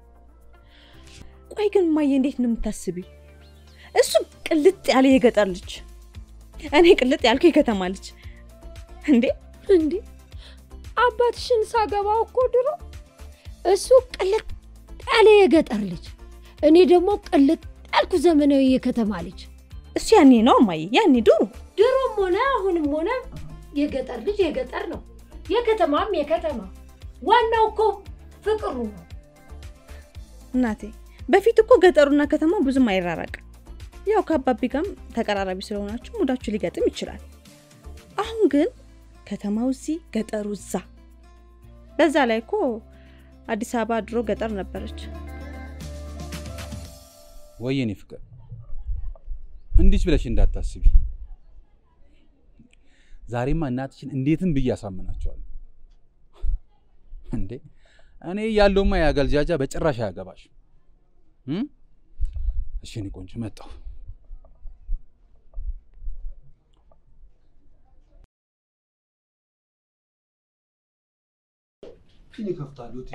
ቆይ ግን እማዬ እንዴት ነው የምታስቢው? እሱ ቅልጥ ያለ የገጠር ልጅ፣ እኔ ቅልጥ ያልኩ የከተማ ልጅ። እንዴ እንዴ አባትሽን ሳገባው እኮ ድሮ እሱ ቅልጥ ያለ የገጠር ልጅ፣ እኔ ደግሞ ቅልጥ ያልኩ ዘመናዊ የከተማ ልጅ። እሱ ያኔ ነው እማዬ፣ ያኔ ድሮ ድሮም ሆነ አሁንም ሆነ የገጠር ልጅ የገጠር ነው፣ የከተማም የከተማ። ዋናው እኮ ፍቅሩ ነው። እናቴ በፊት እኮ ገጠሩና ከተማው ብዙም አይራራቅም። ያው ከአባቢ ጋርም ተቀራራቢ ስለሆናችሁ ሙዳችሁ ሊገጥም ይችላል። አሁን ግን ከተማው እዚህ ገጠሩ እዛ። በዛ ላይ እኮ አዲስ አበባ ድሮ ገጠር ነበረች። ወየኔ ፍቅር እንዲች ብለሽ እንዳታስቢ። ዛሬማ እናትሽን እንዴትም ብዬ አሳምናቸዋለሁ። እንዴ እኔ ያለውማ ያገልጃጃ በጭራሽ አያገባሽ። እሺ እኔ ቆንጆ መጣሁ። ፊን ይከፍታሉ። እቴ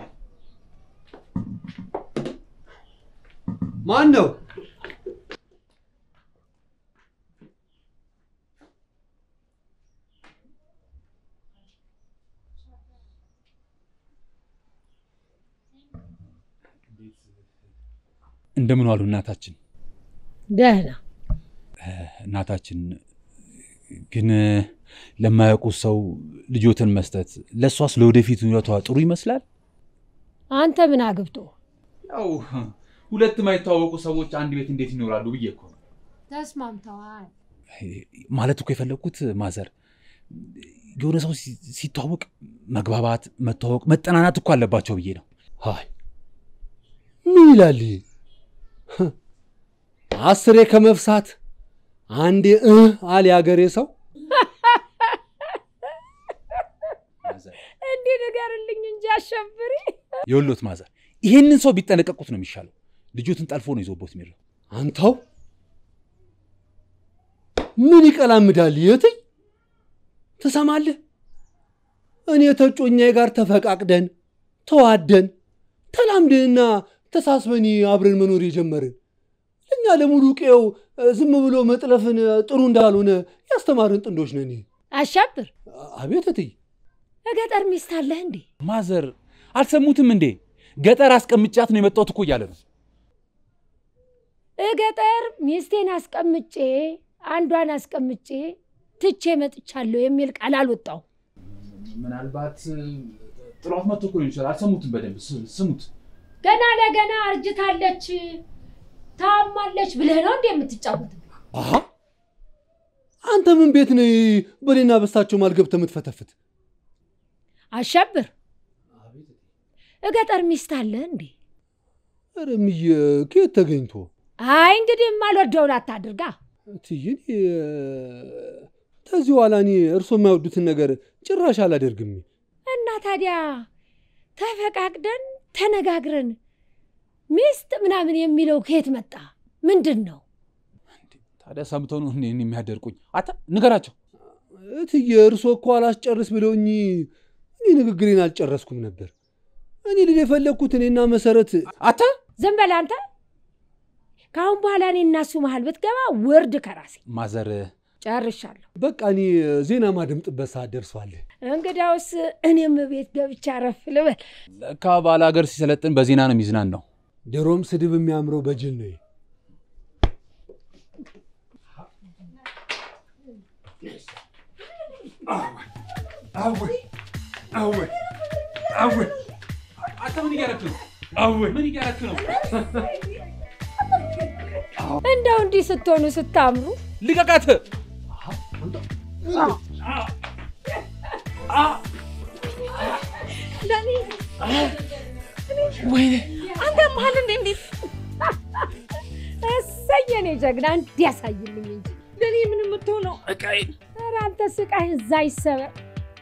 ማን ነው? እንደምን ዋሉ እናታችን? ደህና እናታችን ግን ለማያውቁት ሰው ልጆትን መስጠት ለእሷስ ለወደፊት ህይወቷ ጥሩ ይመስላል? አንተ ምን አግብቶ? ያው ሁለት የማይተዋወቁ ሰዎች አንድ ቤት እንዴት ይኖራሉ ብዬ እኮ ነው። ተስማምተዋል። ማለት እኮ የፈለግኩት ማዘር የሆነ ሰው ሲ- ሲተዋወቅ መግባባት፣ መተዋወቅ፣ መጠናናት እኮ አለባቸው ብዬ ነው። አይ ምን ይላል ይሄ? አስሬ ከመፍሳት አንዴ እ አለ ያገሬ ሰው። እንዲህ ንገርልኝ እንጂ አሸብሪ። የወሎት ማዘር ይሄንን ሰው ቢጠነቀቁት ነው የሚሻለው። ልጆትን ጠልፎ ነው ይዞቦት የሚለው። አንተው ምን ይቀላምዳል? የትኝ ትሰማለህ? እኔ ተጮኛዬ ጋር ተፈቃቅደን ተዋደን ተላምደንና ተሳስበን አብረን መኖር የጀመርን እኛ ለሙሉ ቄው ዝም ብሎ መጥለፍን ጥሩ እንዳልሆነ ያስተማርን ጥንዶች ነን። አሻብር አቤት እትዬ፣ እገጠር ሚስት አለህ እንዴ? ማዘር አልሰሙትም እንዴ? ገጠር አስቀምጫት ነው የመጣሁት እኮ እያለ ነው። እገጠር ሚስቴን አስቀምጬ አንዷን አስቀምጬ ትቼ መጥቻለሁ የሚል ቃል አልወጣው። ምናልባት ጥሏት መጥቶ እኮ ሊሆን ይችላል። አልሰሙትም በደንብ ስ- ስሙት። ገና ለገና አርጅታለች ታማለች ብለህ ነው እንዴ የምትጫወት? አሃ አንተ ምን ቤት ነህ በሌና በሳቸው ማል ገብተህ የምትፈተፍት? አሻብር እገጠር ሚስት አለህ እንዴ? ኧረ እምዬ ከየት ተገኝቶ አይ እንግዲህ የማልወደውን አታድርጋ። እትዬ እኔ ከዚህ በኋላ እኔ እርሶ የማይወዱትን ነገር ጭራሽ አላደርግም። እና ታዲያ ተፈቃቅደን ተነጋግረን ሚስት ምናምን የሚለው ከየት መጣ? ምንድን ነው? ታዲያ ሰምተው ነው እኔን የሚያደርቁኝ? አታ ንገራቸው። እትዬ እርሶ እኮ አላስጨርስ ብለውኝ እኔ ንግግሬን አልጨረስኩም ነበር። እኔ ልል የፈለግኩት እኔና መሰረት አታ ዝም በል አንተ። ከአሁን በኋላ እኔ እና እሱ መሀል ብትገባ ውርድ ከራሴ ማዘር ጨርሻለሁ። በቃ እኔ ዜና ማደምጥበት ሰዓት ደርሷል። እንግዳውስ እኔም ቤት ገብቻ አረፍ ልበል። ለካ ባለ ሀገር ሲሰለጥን በዜና ነው የሚዝናን ነው። ድሮም ስድብ የሚያምረው በጅል ነው። አንተ ምን እያደረክ ነው? ምን እያደረክ ነው? እንደው እንዲህ ስትሆኑ ስታምሩ ልቀቃት! ዳኒ ወይኔ አንተ መሀል እንዴ እንዴት እሰይ የኔ ጀግና እንዲያሳይልኝ እንጂ ዳኒ ምን የምትሆነው እቃዬን ኧረ አንተ ስቃይ እዛ ይሰበር።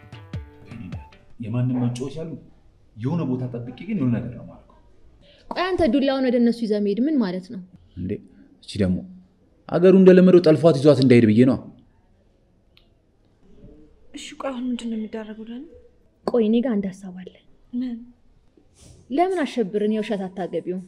የማንም መጫወቻ አሉ። የሆነ ቦታ ጠብቄ ግን የሆነ ነገር ነው ማለት ቆይ አንተ ዱላውን ወደ እነሱ ይዘህ መሄድ ምን ማለት ነው? እንዴ እቺ ደግሞ አገሩ እንደለመደው ጠልፏት ይዟት እንዳይሄድ ብዬ ነው። እሺ ቆይ አሁን ምንድን ነው የሚደረገው ዳኒ? ቆይ እኔ ጋር አንድ ሀሳብ አለ። ምን? ለምን አሸብርን የውሸት አታገቢውም?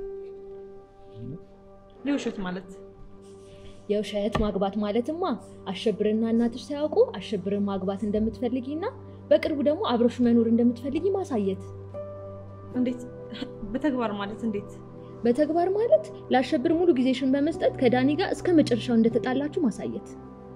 የውሸት ማለት የውሸት ማግባት ማለትማ አሸብርና እናትሽ ሳያውቁ አሸብርን ማግባት እንደምትፈልጊና በቅርቡ ደግሞ አብረሽ መኖር እንደምትፈልጊ ማሳየት። እንዴት? በተግባር ማለት እንዴት? በተግባር ማለት ለአሸብር ሙሉ ጊዜሽን በመስጠት ከዳኒ ጋር እስከ መጨረሻው እንደተጣላችሁ ማሳየት።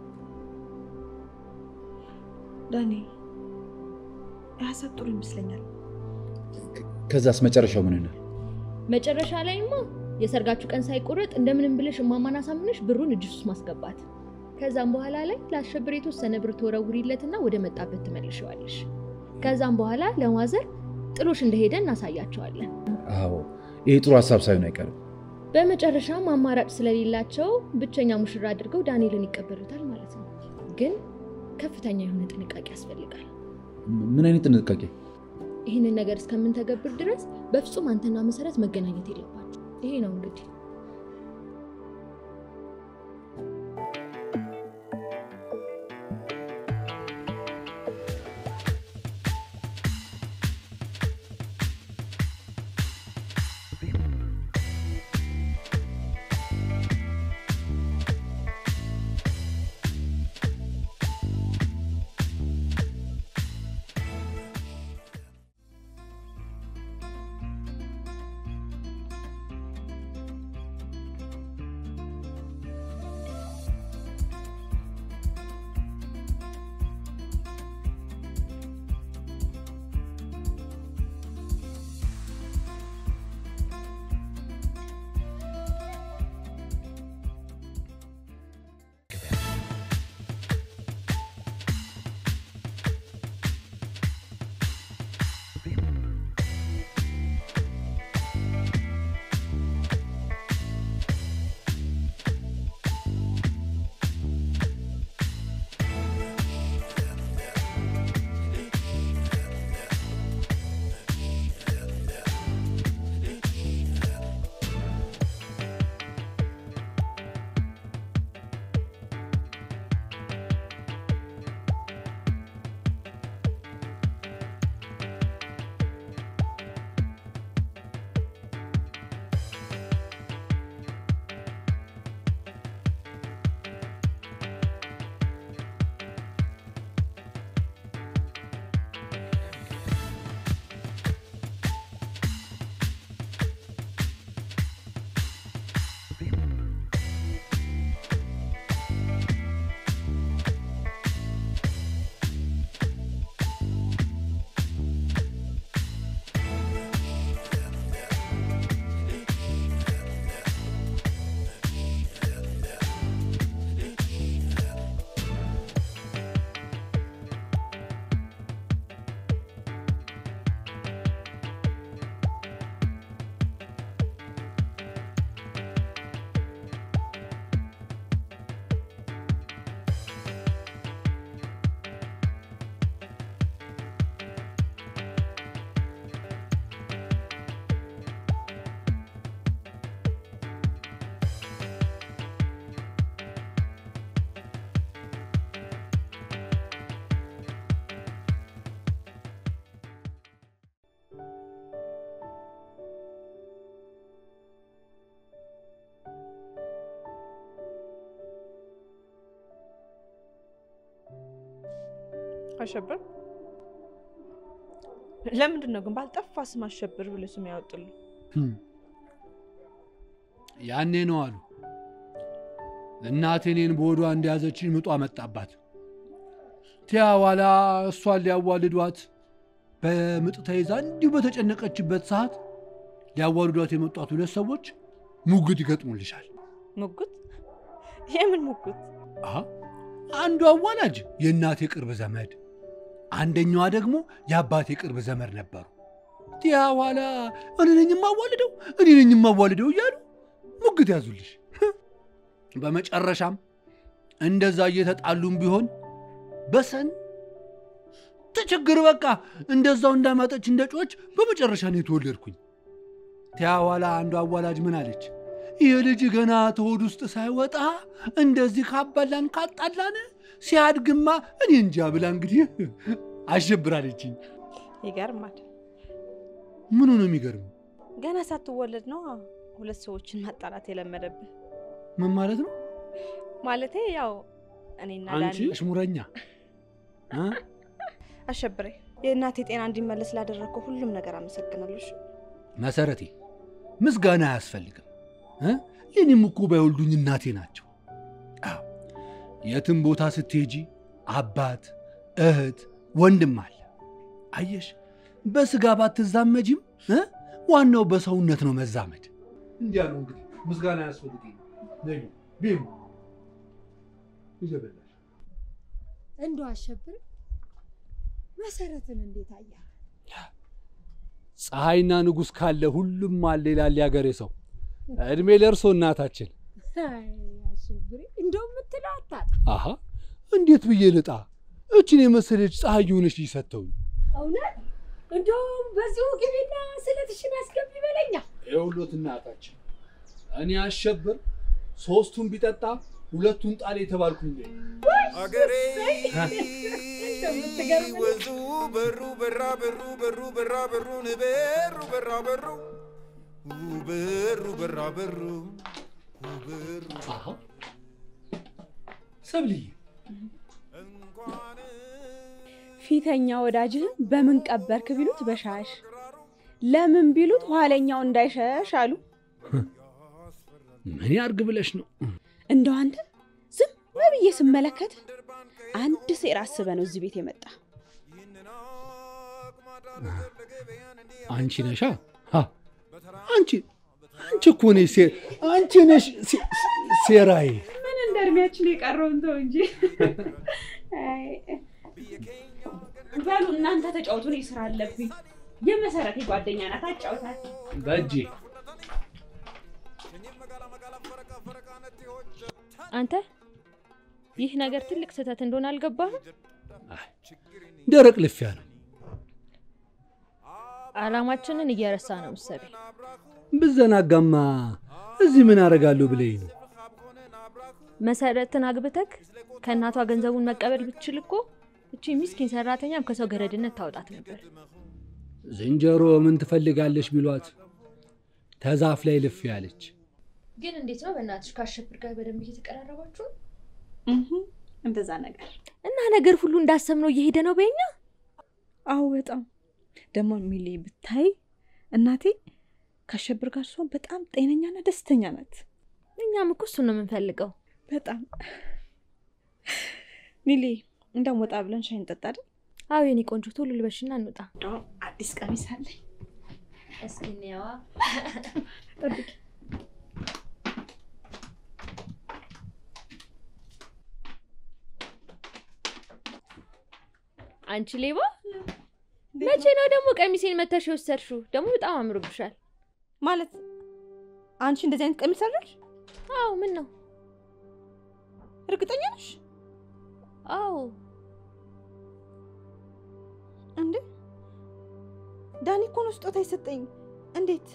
ዳኒ ሀሳብ ጥሩ ይመስለኛል። ከዛስ መጨረሻው ምን ይሆናል? መጨረሻ ላይማ የሰርጋችሁ ቀን ሳይቆረጥ እንደምንም ብለሽ እማማን አሳምነሽ ብሩን እጅሽ ውስጥ ማስገባት። ከዛም በኋላ ላይ ለአሸብር የተወሰነ ብር ትወረውሪለትና ወደ መጣበት ትመልሸዋለሽ። ከዛም በኋላ ለማዘር ጥሎሽ እንደሄደ እናሳያቸዋለን። አዎ ይሄ ጥሩ ሀሳብ ሳይሆን አይቀርም። በመጨረሻም አማራጭ ስለሌላቸው ብቸኛ ሙሽራ አድርገው ዳንኤልን ይቀበሉታል ማለት ነው። ግን ከፍተኛ የሆነ ጥንቃቄ ያስፈልጋል። ምን አይነት ጥንቃቄ? ይህንን ነገር እስከምንተገብር ድረስ በፍጹም አንተና መሰረት መገናኘት የለባቸው። ይሄ ነው እንግዲህ አሸብር ለምንድን ነው ግን ባልጠፋ ስም አሸብር ብሎ ስም ያወጡልኝ? ያኔ ነው አሉ እናቴ እኔን በሆዷ እንደያዘችኝ ምጧ መጣባት። ቲያ ኋላ እሷን ሊያዋልዷት በምጥ ተይዛ እንዲሁ በተጨነቀችበት ሰዓት ሊያዋልዷት የመጧት ሁለት ሰዎች ሙግት ይገጥሙልሻል። ሙግት? የምን ሙግት? አሀ፣ አንዱ አዋላጅ የእናቴ ቅርብ ዘመድ፣ አንደኛዋ ደግሞ የአባቴ ቅርብ ዘመድ ነበሩ። ቲያ ኋላ እኔ ነኝ የማዋልደው እኔ ነኝ የማዋልደው እያሉ ሙግት ያዙልሽ። በመጨረሻም እንደዛ እየተጣሉም ቢሆን በሰን ትችግር በቃ እንደዛው እንዳማጠች እንደ ጮች በመጨረሻ ነው የተወለድኩኝ። ቲያ ኋላ አንዱ አዋላጅ ምን አለች? ይህ ልጅ ገና ተሆድ ውስጥ ሳይወጣ እንደዚህ ካባላን ካጣላን ሲያድግማ እኔ እንጃ ብላ እንግዲህ አሸብራለችኝ። ይገርማል። ምኑ ነው የሚገርመው? ገና ሳትወለድ ነው ሁለት ሰዎችን ማጣላት የለመደብህ። ምን ማለት ነው? ማለቴ ያው እኔና አንቺ ዳኒ አሽሙረኛ እ? አሸብሬ የእናቴ ጤና እንዲመለስ ላደረግከው ሁሉም ነገር አመሰግናለሁ። እሺ? መሰረቴ ምስጋና አያስፈልግም። እ? የኔም እኮ ባይወልዱኝ እናቴ ናቸው። አዎ፣ የትም ቦታ ስትሄጂ አባት፣ እህት፣ ወንድም አለ። አየሽ፣ በስጋ ባትዛመጂም እ? ዋናው በሰውነት ነው መዛመድ። እንዲያ ነው እንግዲህ ምስጋና አያስፈልግም። ነይ ቢም ይዘበላል እንደው አሸብር መሰረትን እንዴት አያ? ፀሐይና ንጉሥ ካለ ሁሉም አለ ይላል ያገሬ ሰው። እድሜ ለእርሶ እናታችን። አይ አሸብሬ እንደው የምትለው አታጣ። አሃ እንዴት ብዬ ልጣ? እችን የመሰለች ፀሐይ የሆነች ልጅ ሰጥተውኝ እውነት እንደውም በዚሁ ግቢና ስለትሽን አስገቢ በለኛ። የሁሎት እናታችን እኔ አሸብር ሶስቱን ቢጠጣ ሁለቱን ጣል የተባልኩኝ ነኝ። አገሬ እንደምትገርም ወንዙ በሩ በራ በሩ በሩ በራ በሩን በሩ በራ በሩ በሩ በራ በሩ በሩ ሰብልዬ ፊተኛ ወዳጅህን በምን ቀበርክ ቢሉት በሻሽ ለምን ቢሉት ኋለኛው እንዳይሸሽ አሉ። ምን ያርግ ብለሽ ነው? እንደው አንተ ዝም ብዬ ስመለከት አንድ ሴራ አስበ ነው እዚህ ቤት የመጣ። አንቺ ነሻ? ሀ፣ አንቺ አንቺ እኮ ነሽ ሴ- አንቺ ነሽ ሴ- ሴራዬ። ምን እንደ እድሜያችን የቀረውን ተው እንጂ። አይ፣ በሉ እናንተ ተጫውቱ፣ እኔ ስራ አለብኝ። የመሰረቴ ጓደኛ ናት፣ አጫውታት። በእጄ አንተ ይህ ነገር ትልቅ ስህተት እንደሆነ አልገባህም? ደረቅ ልፊያ ነው። አላማችንን እየረሳ ነው መሰለኝ። ብዘናጋማ እዚህ ምን አደርጋለሁ ብለኝ ነው። መሰረትን አግብተክ ከእናቷ ገንዘቡን መቀበል ብትችል እኮ እቺ ምስኪን ሰራተኛም ከሰው ገረድነት ታውጣት ነበር። ዝንጀሮ ምን ትፈልጋለች ቢሏት ተዛፍ ላይ ልፍ ያለች። ግን እንዴት ነው በእናትሽ ከአሸብር ጋር በደንብ እየተቀራረባችሁ ነው? እንደዛ ነገር እና ነገር ሁሉ እንዳሰብነው እየሄደ ነው በኛ። አዎ በጣም ደግሞ ሚሌ ብታይ እናቴ ከአሸብር ጋር ሲሆን በጣም ጤነኛና ደስተኛ ናት። እኛም እኮ እሱን ነው የምንፈልገው። በጣም ኒሌ እንደም ወጣ ብለን ሻይ እንጠጣ አይደል? አዎ የኔ ቆንጆ ቶሎ ልበሽና እንውጣ። አዲስ ቀሚስ አለኝ። እስኪ እንየዋ። ጠብቂ። አንቺ ሌባ፣ መቼ ነው ደግሞ ቀሚሴን መተሽ የወሰድሽው? ደግሞ በጣም አምሮብሻል። ማለት አንቺ እንደዚህ አይነት ቀሚስ አለሽ? አዎ። ምን ነው? እርግጠኛ ነሽ? አዎ። እንዴ ዳኒ እኮ ነው ስጦታ የሰጠኝ። እንዴት?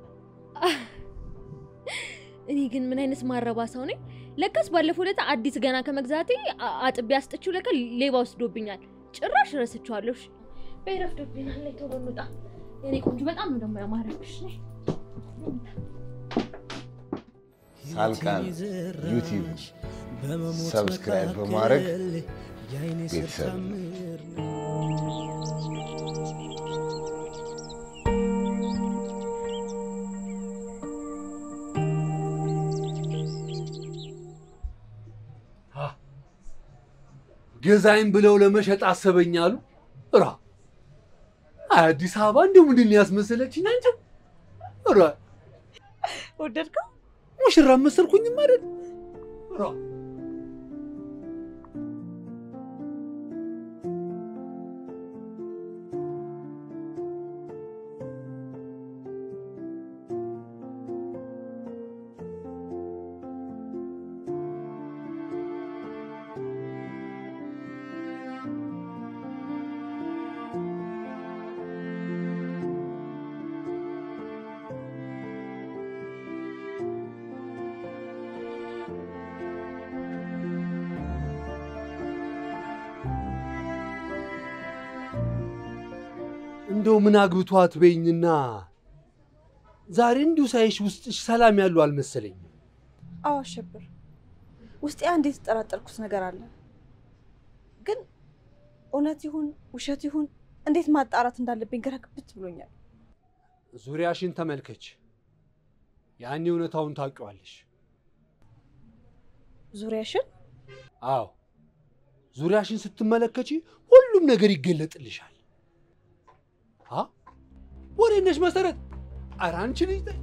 እኔ ግን ምን አይነት ማረባ ሰው ነኝ? ለካስ ባለፈው ዕለት አዲስ ገና ከመግዛቴ አ- አጥቤ አስጥቼው ለካ ሌባ ወስዶብኛል። ጭራሽ ረስቼዋለሁ። እሺ፣ በይ ረፍዶብኛል። ነይ ቶሎ እንውጣ። የኔ ቆንጆ በጣም ነው ደግሞ ያማረብሽ። ነይ ሳልቃን ዩቲዩብ ሰብስክራይብ በማድረግ ቤተሰብ ገዛይም ብለው ለመሸጥ አሰበኛሉ። ራ አዲስ አበባ እንደው ምንድን ነው ያስመሰለችኝ አንቺ? ራ ወደድከው? ሙሽራ መሰልኩኝም አይደል? ራ እንደው ምን አግብቷት በይኝና ዛሬ እንዲሁ ሳይሽ ውስጥሽ ሰላም ያለው አልመሰለኝም። አዎ አሸብር፣ ውስጤ አንድ የተጠራጠርኩት ነገር አለ። ግን እውነት ይሁን ውሸት ይሁን እንዴት ማጣራት እንዳለብኝ ግራ ግብት ብሎኛል። ዙሪያሽን ተመልከች፣ ያኔ እውነታውን ታውቂዋለሽ። ዙሪያሽን? አዎ ዙሪያሽን ስትመለከቺ ሁሉም ነገር ይገለጥልሻል። አ ወሬ ነሽ መሰረት። ኧረ አንቺ ልጅ ተይ።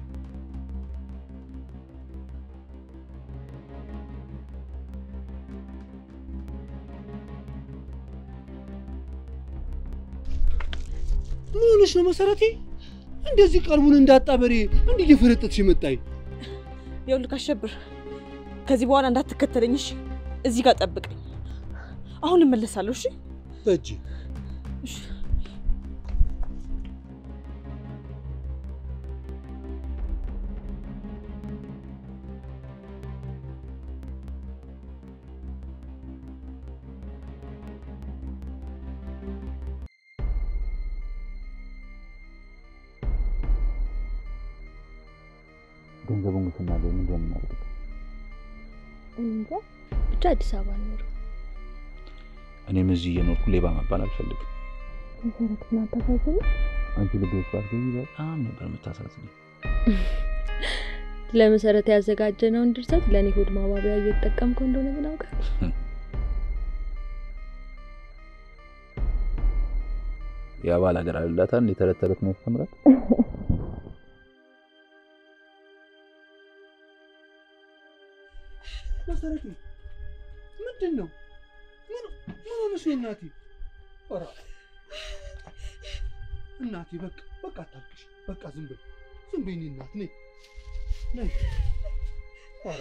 ምን ሆነሽ ነው መሰረቴ? እንደዚህ ቀልቡን እንዳጣ በሬ እንዲህ እየፈረጠጥሽ የመጣኝ ይኸውልህ አሸብር፣ ከዚህ በኋላ እንዳትከተለኝ እሺ? እዚህ ጋር ጠብቀኝ። አሁን እመለሳለሁ። እሺ? በእጅ ገንዘቡን ስናገኝ ምንድን ነው የምናደርገው? እንጃ ብቻ አዲስ አበባ ኖር እኔም እዚህ እየኖርኩ ሌባ መባል አልፈልግም። መሰረት ናታሳዝነ አንቺ ልቤ ውስጥ ባትገቢ በጣም ነበር የምታሳዝነኝ። ለመሰረት ያዘጋጀነውን ድርሰት ለእኔ ሆድ ማባቢያ እየተጠቀምከው እንደሆነ ግን አውቃለሁ። የአባል ሀገር አልላታ እንደ ተረት ተረት ነው ያስተምራል። መሰረቴ ምንድን ነው? ምን ምን ሆነሽ ነው እናቴ? ኧረ እናቴ በቃ በቃ አታልቅሽ። በቃ ዝም በይ ዝም በይ የእኔ እናት ነይ ነይ። ኧረ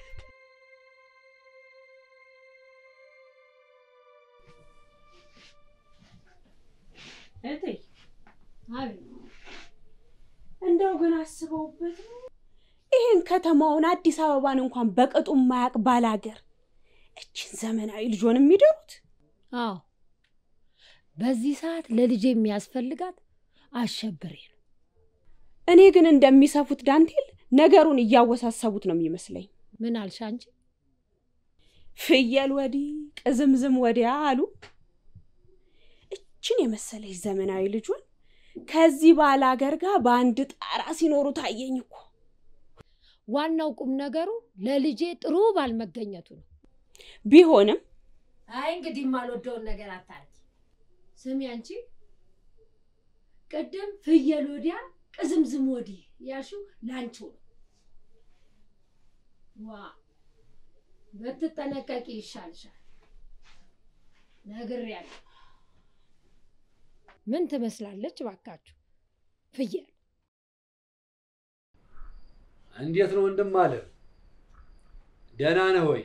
እህቴ እንደው ግን አስበውበት ነው ይህን ከተማውን አዲስ አበባን እንኳን በቅጡ የማያውቅ ባላገር እችን ዘመናዊ ልጆን የሚደሩት? አዎ በዚህ ሰዓት ለልጄ የሚያስፈልጋት አሸብሬ ነው። እኔ ግን እንደሚሰፉት ዳንቴል ነገሩን እያወሳሰቡት ነው የሚመስለኝ። ምን አልሽ አንቺ? ፍየል ወዲህ ቅዝምዝም ወዲያ አሉ። እችን የመሰለች ዘመናዊ ልጇን ከዚህ ባላገር ጋር በአንድ ጣራ ሲኖሩ ታየኝ እኮ። ዋናው ቁም ነገሩ ለልጄ ጥሩ ባል መገኘቱ ነው። ቢሆንም አይ እንግዲህ የማልወደውን ነገር አታርጊ። ስሚ አንቺ ቅድም ፍየል ወዲያ ቅዝምዝም ወዲህ ያልሽው ላንቺው ነው። ዋ ብትጠነቀቂ ይሻልሻል። ነግሬያለሁ። ምን ትመስላለች ባካችሁ? ፍየል እንዴት ነው ወንድም አለ? ደህና ነህ ወይ?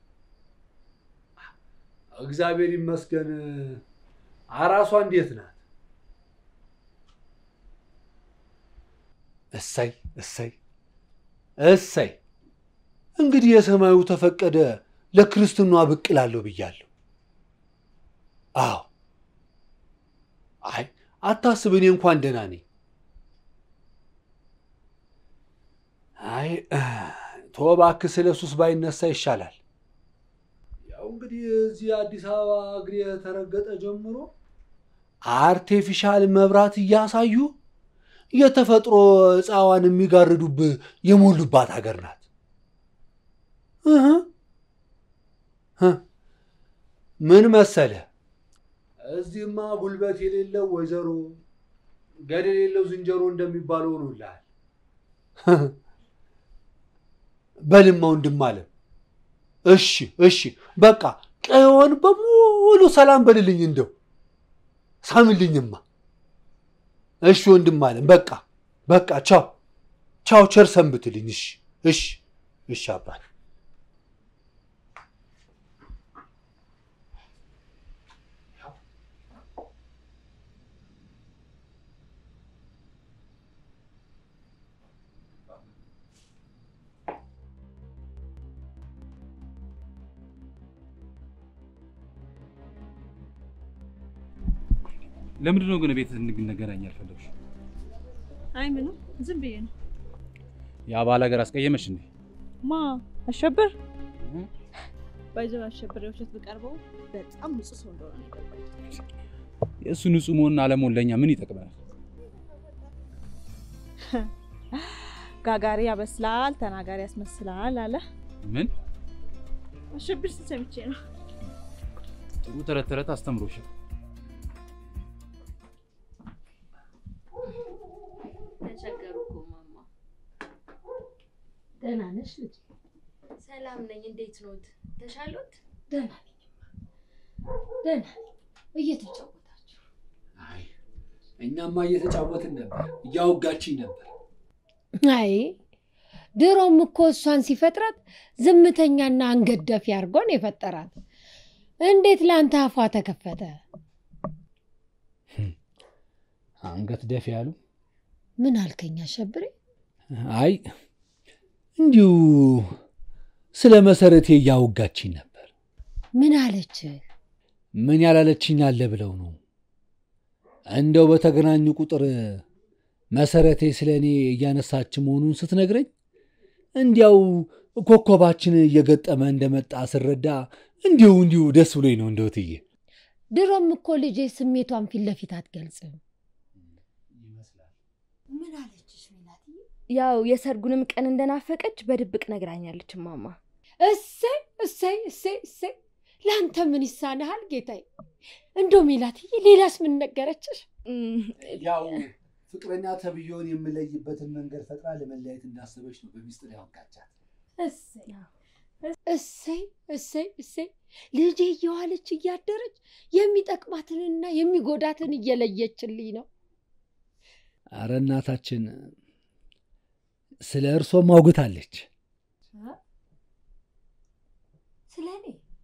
እግዚአብሔር ይመስገን። አራሷ እንዴት ናት? እሰይ እሰይ እሰይ። እንግዲህ የሰማዩ ተፈቀደ ለክርስትኗ ብቅ እላለሁ ብያለሁ። አዎ አይ አታስብ፣ እኔ እንኳን ደህና ነኝ። አይ ተወው እባክህ፣ ስለ ሱስ ባይነሳ ይሻላል። ያው እንግዲህ እዚህ አዲስ አበባ እግሬ የተረገጠ ጀምሮ አርቴፊሻል መብራት እያሳዩ የተፈጥሮ እፃዋን የሚጋርዱብህ የሞሉባት ሀገር ናት። እህ እ ምን መሰለህ እዚህማ ጉልበት የሌለው ወይዘሮ ገደል የሌለው ዝንጀሮ እንደሚባለው ሆኖልሃል። በልማ ወንድም አለ። እሺ እሺ፣ በቃ ቀይዋን በሙሉ ሰላም በልልኝ፣ እንደው ሳምልኝማ። እሺ ወንድም አለም፣ በቃ በቃ፣ ቻው ቻው፣ ቸር ሰንብትልኝ። እሺ እሺ እሺ አባት ለምንድን ነው ግን ቤት እንገናኝ ያልፈለግሽ? አይ ምንም ዝም ብዬ ነው። ያ ባል ሀገር አስቀየመሽ እንዴ? ማ አሸብር ባይዘው አሸብር የውሸት ብቀርበው በጣም ንጹህ ሰው እንደሆነ ነው የገባኝ። የእሱ ንጹህ መሆንና አለመሆን ለእኛ ምን ይጠቅመናል? ጋጋሪ ያበስላል፣ ተናጋሪ ያስመስላል አለ ምን አሸብር ሲል ሰምቼ ነው። ጥሩ ተረት ተረት አስተምሮሻል። ተቸገሩ እኮ ማማ። ደህና ነሽ ልጅ? ሰላም ነኝ። እንዴት ኖት? ተሻሎት? ደህና ነኝ። ደህና ነኝ። እየተጫወታችሁ አይ እኛማ እየተጫወትን ነበር፣ እያወጋችኝ ነበር። አይ ድሮም እኮ እሷን ሲፈጥራት ዝምተኛና አንገት ደፊ አድርጎ ነው የፈጠራት። እንዴት ለአንተ አፏ ተከፈተ? አንገት ደፊ ያሉ ምን አልከኝ አሸብሬ? አይ እንዲሁ ስለ መሰረቴ እያወጋችኝ ነበር። ምን አለች? ምን ያላለችኝ አለ ብለው ነው? እንደው በተገናኙ ቁጥር መሰረቴ ስለ እኔ እያነሳች መሆኑን ስትነግረኝ እንዲያው ኮከባችን እየገጠመ እንደመጣ ስረዳ እንዲሁ እንዲሁ ደስ ብሎኝ ነው እንደው እትዬ። ድሮም እኮ ልጄ ስሜቷን ፊት ለፊት አትገልጽም። ምን አለችሽ ሜላትዬ? ያው የሰርጉንም ቀን እንደናፈቀች በድብቅ ነግራኛለች ማማ። እሰይ እሰይ እሰይ እሰይ! ለአንተ ምን ይሳንሃል ጌታዬ? እንደው ሜላትዬ ሌላስ ምን ነገረችሽ? ያው ፍቅረኛ ተብዬውን የምለይበትን መንገድ ፈጥራ ለመለያየት እንዳሰበች ነው በሚስጥር ያወቃቻት። እሰይ እሰይ እሰይ እሰይ! ልጄ እየዋለች እያደረች የሚጠቅማትንና የሚጎዳትን እየለየችልኝ ነው። አረ እናታችን ስለ እርሶም አውግታለች። ስለ እኔ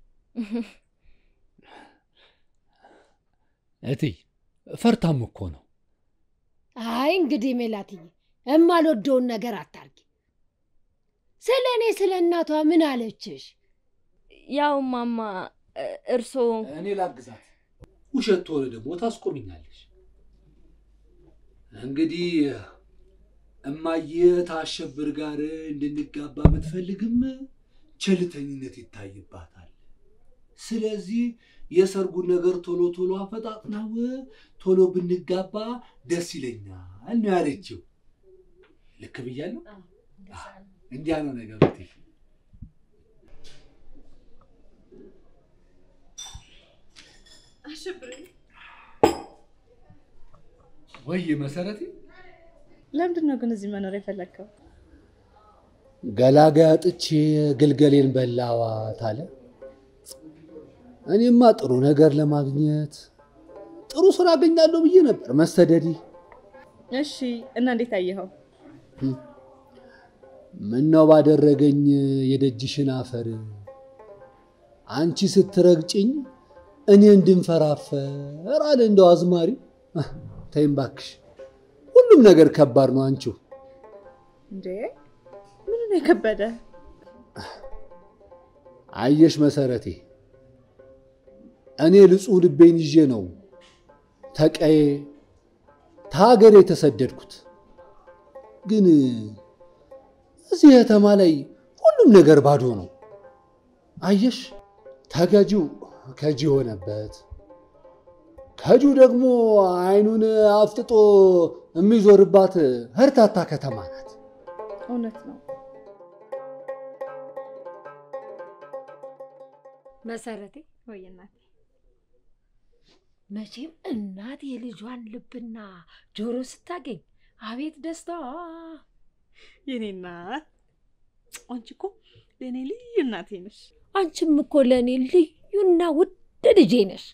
እትይ ፈርታም እኮ ነው። አይ እንግዲህ ሜላትዬ የማልወደውን ነገር አታርጊ። ስለ እኔ ስለ እናቷ ምን አለችሽ? ያው ማማ እርሶ እኔ ላግዛት። ውሸት ተሆነ ደግሞ ታስቆሚኛለሽ። እንግዲህ እማዬ ታሸብር ጋር እንድንጋባ ብትፈልግም ቸልተኝነት ይታይባታል። ስለዚህ የሰርጉን ነገር ቶሎ ቶሎ አፈጣጥናው ቶሎ ብንጋባ ደስ ይለኛል ነው ያለችው። ልክ ብያለሁ? እንዲያ ነው ነገሩ። እቴ አሸብር ወይ መሰረቴ፣ ለምንድን ነው ግን እዚህ መኖር የፈለግከው? ገላጋይ አጥቼ ግልገሌን በላዋት አለ። እኔማ ጥሩ ነገር ለማግኘት ጥሩ ስራ አገኛለሁ ብዬ ነበር መሰደዲ። እሺ እና እንዴት አየኸው? ምነው ባደረገኝ የደጅሽን አፈር አንቺ ስትረግጭኝ እኔ እንድንፈራፈር አለ እንደው አዝማሪ። ተይም እባክሽ፣ ሁሉም ነገር ከባድ ነው አንቺው። እንዴ ምን ነው የከበደ? አየሽ መሰረቴ፣ እኔ ንጹሕ ልቤን ይዤ ነው ተቀዬ ተሀገር የተሰደድኩት። ግን እዚህ ከተማ ላይ ሁሉም ነገር ባዶ ነው። አየሽ፣ ተገጂው ከጂ ሆነበት፣ ከጁ ደግሞ አይኑን አፍጥጦ የሚዞርባት ህርታታ ከተማ ናት። እውነት ነው። መሰረቴ ወይ እናቴ መቼም እናት የልጇን ልብና ጆሮ ስታገኝ አቤት ደስታዋ! የኔ እናት አንቺ እኮ ለእኔ ልዩ እናቴ ነሽ። አንቺም እኮ ለእኔ ልዩና ውድ ልጄ ነሽ።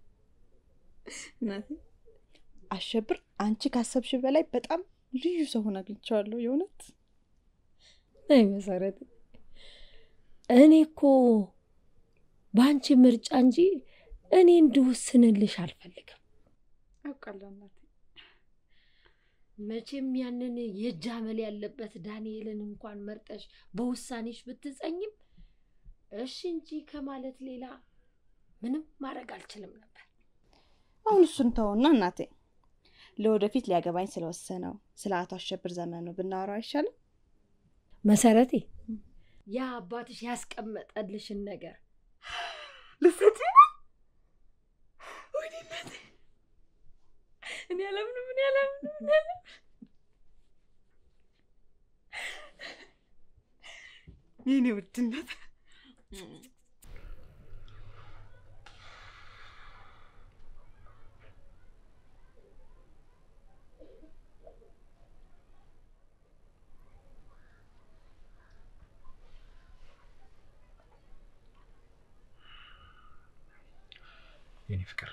እናቴ አሸብር አንቺ ካሰብሽ በላይ በጣም ልዩ ሰው ሆነ አግኝቼዋለሁ። የእውነት አይ መሰረቴ፣ እኔ እኮ በአንቺ ምርጫ እንጂ እኔ እንድወስንልሽ አልፈልግም። አውቃለሁ እናቴ። መቼም ያንን የእጅ አመል ያለበት ዳንኤልን እንኳን መርጠሽ በውሳኔሽ ብትጸኝም እሺ እንጂ ከማለት ሌላ ምንም ማድረግ አልችልም ነበር። አሁን እሱን ተውና እናቴ ለወደፊት ሊያገባኝ ስለወሰነው ስለ አቶ አሸብር ዘመኑ ብናወራው አይሻልም? መሰረቴ ያ አባትሽ ያስቀመጠልሽን ነገር ልትሰጪ ነው? ወይኔ እናቴ፣ እኔ አላምንም፣ እኔ አላምንም፣ እኔ አላምንም። የኔ ውድነት የኔ ፍቅር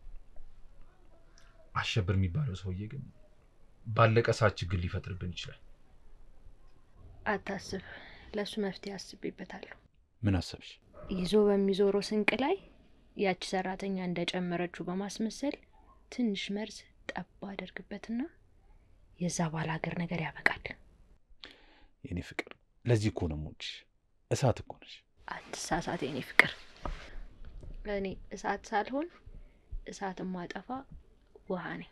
አሸብር የሚባለው ሰውዬ ግን ባለቀ ሰዓት ችግር ሊፈጥርብን ይችላል። አታስብ፣ ለእሱ መፍትሄ አስቤበታለሁ። ምን አሰብሽ? ይዞ በሚዞረው ስንቅ ላይ ያቺ ሰራተኛ እንደጨመረችው በማስመሰል ትንሽ መርዝ ጠብ አደርግበትና የዛ ባል ሀገር ነገር ያበቃል። የኔ ፍቅር ለዚህ እኮ ነው የምወድሽ። እሳት እኮ ነሽ። አትሳሳት የኔ ፍቅር። እኔ እሳት ሳልሆን እሳት ማጠፋ ውሃ ነኝ።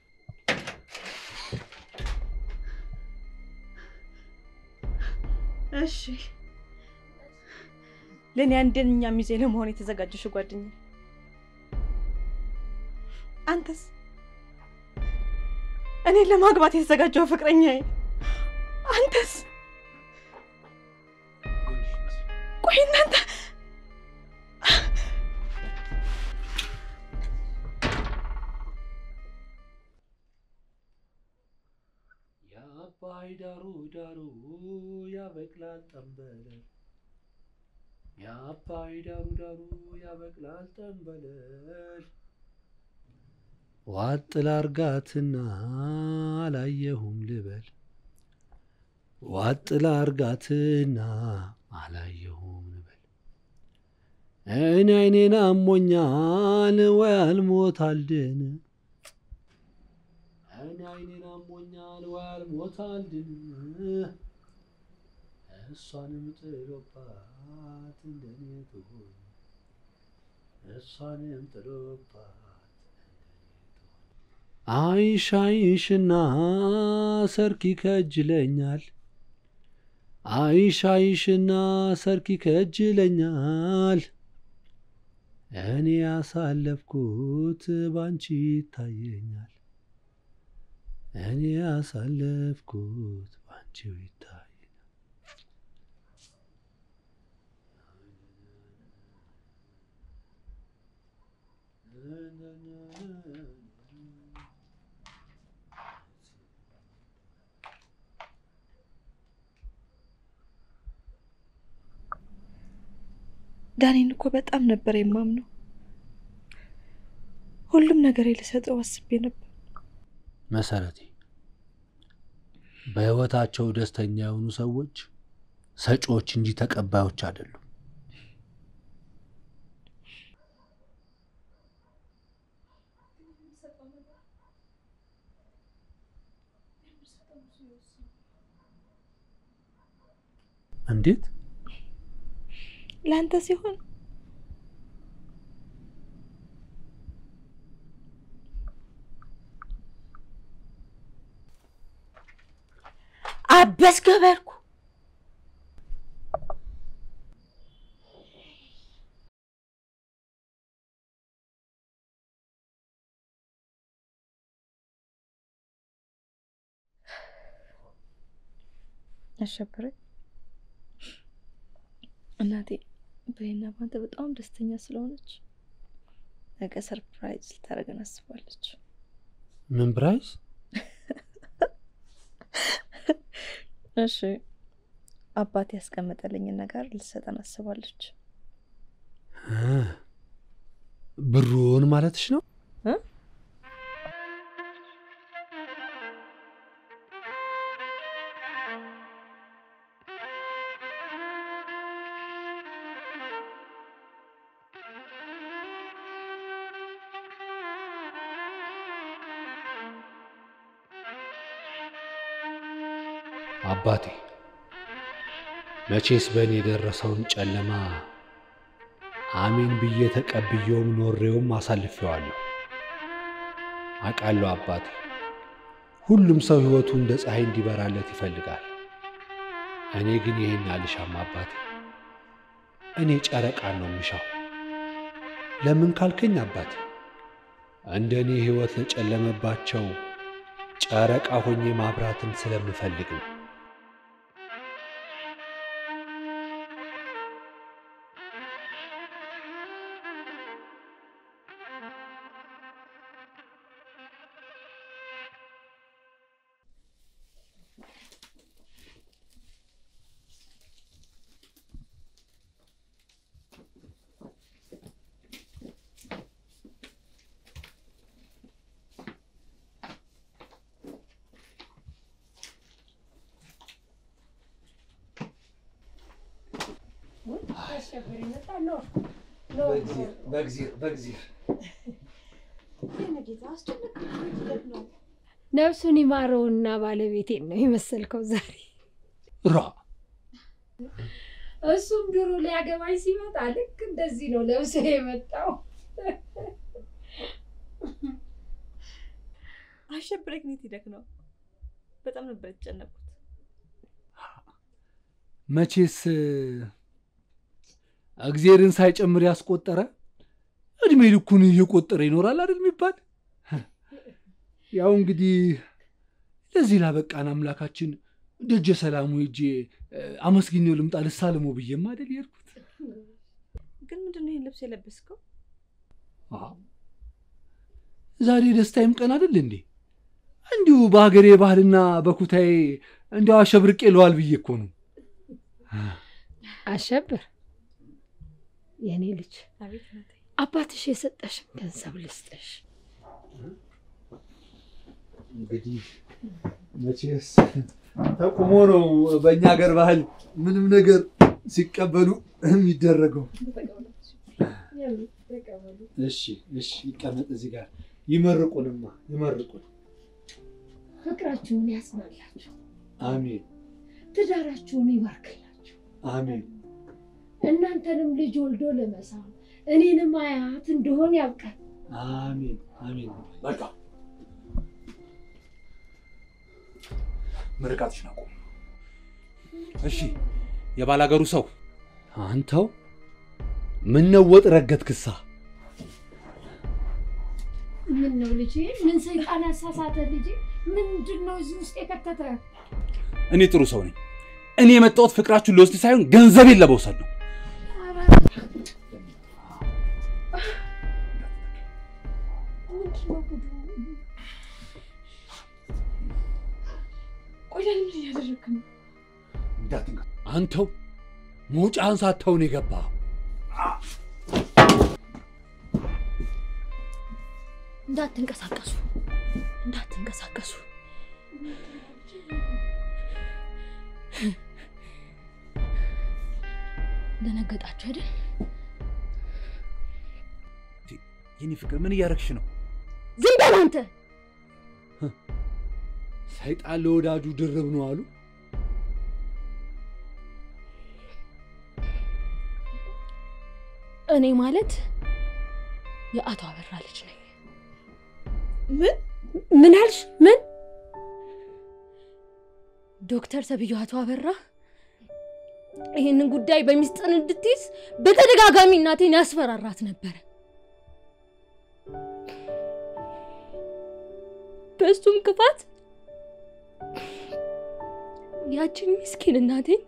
እሺ ለእኔ አንደኛ ሚዜ ለመሆን የተዘጋጀሽ ጓደኛ፣ አንተስ እኔ ለማግባት የተዘጋጀው ፍቅረኛዬ፣ አንተስ ቆይ እናንተ የአባይ ዳሩ ዳሩ ያበቅላል ጠንበለል የአባይ ዳሩ ዳሩ ያበቅላል ጠንበለል ዋጥ ላርጋትና አላየሁም ልበል ዋጥ ላርጋትና አላየሁም ልበል እኔ አይኔን አሞኛል ወይ አልሞት አልድን እኔ አይኔን አሞኛል ወይ አልሞት አልድን እሷንም ጥሎባት እንደኔ ትሆን እሷንም ጥሎባት አይሽ አይሽና ሰርኪ ከጅለኛል አይሽ አይሽና ሰርኪ ከጅለኛል እኔ ያሳለፍኩት ባንቺ ይታየኛል እኔ ያሳለፍኩት ባንቺው ይታየኛል ዳኔን እኮ በጣም ነበር የማምነው። ሁሉም ነገር ልሰጠው አስቤ ነበር። መሰረቴ በህይወታቸው ደስተኛ የሆኑ ሰዎች ሰጪዎች እንጂ ተቀባዮች አይደሉም። እንዴት? ለአንተ ሲሆን አበስ ገበርኩ አሸብረኝ እናቴ በእኔና ባንተ በጣም ደስተኛ ስለሆነች ነገ ሰርፕራይዝ ልታደርገን አስባለች። ምን ብራይዝ? እሺ አባት ያስቀመጠልኝን ነገር ልትሰጠን አስባለች። እ ብሩን ማለትሽ ነው? እ? አባቴ መቼስ በእኔ የደረሰውን ጨለማ አሜን ብዬ ተቀብዬውም ኖሬውም አሳልፌዋለሁ። አውቃለሁ አባቴ፣ ሁሉም ሰው ሕይወቱ እንደ ፀሐይ እንዲበራለት ይፈልጋል። እኔ ግን ይህን አልሻም አባቴ። እኔ ጨረቃን ነው የምሻው። ለምን ካልከኝ አባቴ፣ እንደ እኔ ሕይወት ለጨለመባቸው ጨረቃ ሆኜ ማብራትን ስለምፈልግ ነው። ነፍሱን ይማረውና ባለቤቴን ነው የመሰልከው ዛሬ። ራ እሱም ድሮ ሊያገባኝ ሲመጣ ልክ እንደዚህ ነው ለብሶ የመጣው። አሸብሬ ግን የት ሄደክ ነው? በጣም ነበር የተጨነቅኩት። መቼስ እግዜርን ሳይጨምር ያስቆጠረ እድሜ ልኩን እየቆጠረ ይኖራል አይደል የሚባል። ያው እንግዲህ ለዚህ ላበቃን አምላካችን ደጀ ሰላሙ ሄጄ አመስግኜው ልምጣ ልሳለመው ብዬም አይደል የሄድኩት። ግን ምንድን ነው ይህን ልብስ የለበስከው? ዛሬ ደስታዬም ቀን አይደል እንዴ? እንዲሁ በሀገሬ ባህልና በኩታዬ እንዲያው አሸብርቄ ለዋል ብዬ እኮ ነው። አሸብር የእኔ ልጅ አቤት እናቴ። አባትሽ የሰጠሽን ገንዘብ ልስጥሽ። እንግዲህ መቼስ ተቁሞ ነው በእኛ ሀገር ባህል ምንም ነገር ሲቀበሉ የሚደረገው። እሺ እሺ፣ ይቀመጥ እዚህ ጋር ይመርቁንማ፣ ይመርቁን። ፍቅራችሁን ያስማላችሁ፣ አሜን ትዳራችሁን ይባርክላችሁ። አሜን። እናንተንም ልጅ ወልዶ ለመሳም እኔንም አያት እንደሆን ያብቃል። አሜን አሜን። በቃ ምርቃትሽን አቁም። እሺ፣ የባላገሩ ሰው አንተው ምን ነው ወጥ ረገት ክሳ ምን ነው ልጄ? ምን ሰይጣን ያሳሳተ ልጄ? ምንድን ነው እዚህ ውስጥ የከተተ? እኔ ጥሩ ሰው ነኝ። እኔ የመጣሁት ፍቅራችሁን ልወስድ ሳይሆን ገንዘቤን ለመውሰድ ነው። ምንድን ነው ጉዱ? ቆይ ለምን እያደረግክ ነው? አንተው መውጫህን ሳታውን የገባ እንዳትንቀሳቀሱ እንዳትንቀሳቀሱ። ደነገጣችሁ አይደል? የኔ ፍቅር ምን እያረግሽ ነው? ዝም በል አንተ። ሰይጣን ለወዳጁ ድርብ ነው አሉ። እኔ ማለት የአቶ አበራ ልጅ ነኝ። ምን ምን አልሽ? ምን ዶክተር ተብዬው አቶ አበራ ይህንን ጉዳይ በሚስጥር እንድትይዝ በተደጋጋሚ እናቴን ያስፈራራት ነበረ። በእሱም ክፋት ያችን ምስኪን እናቴን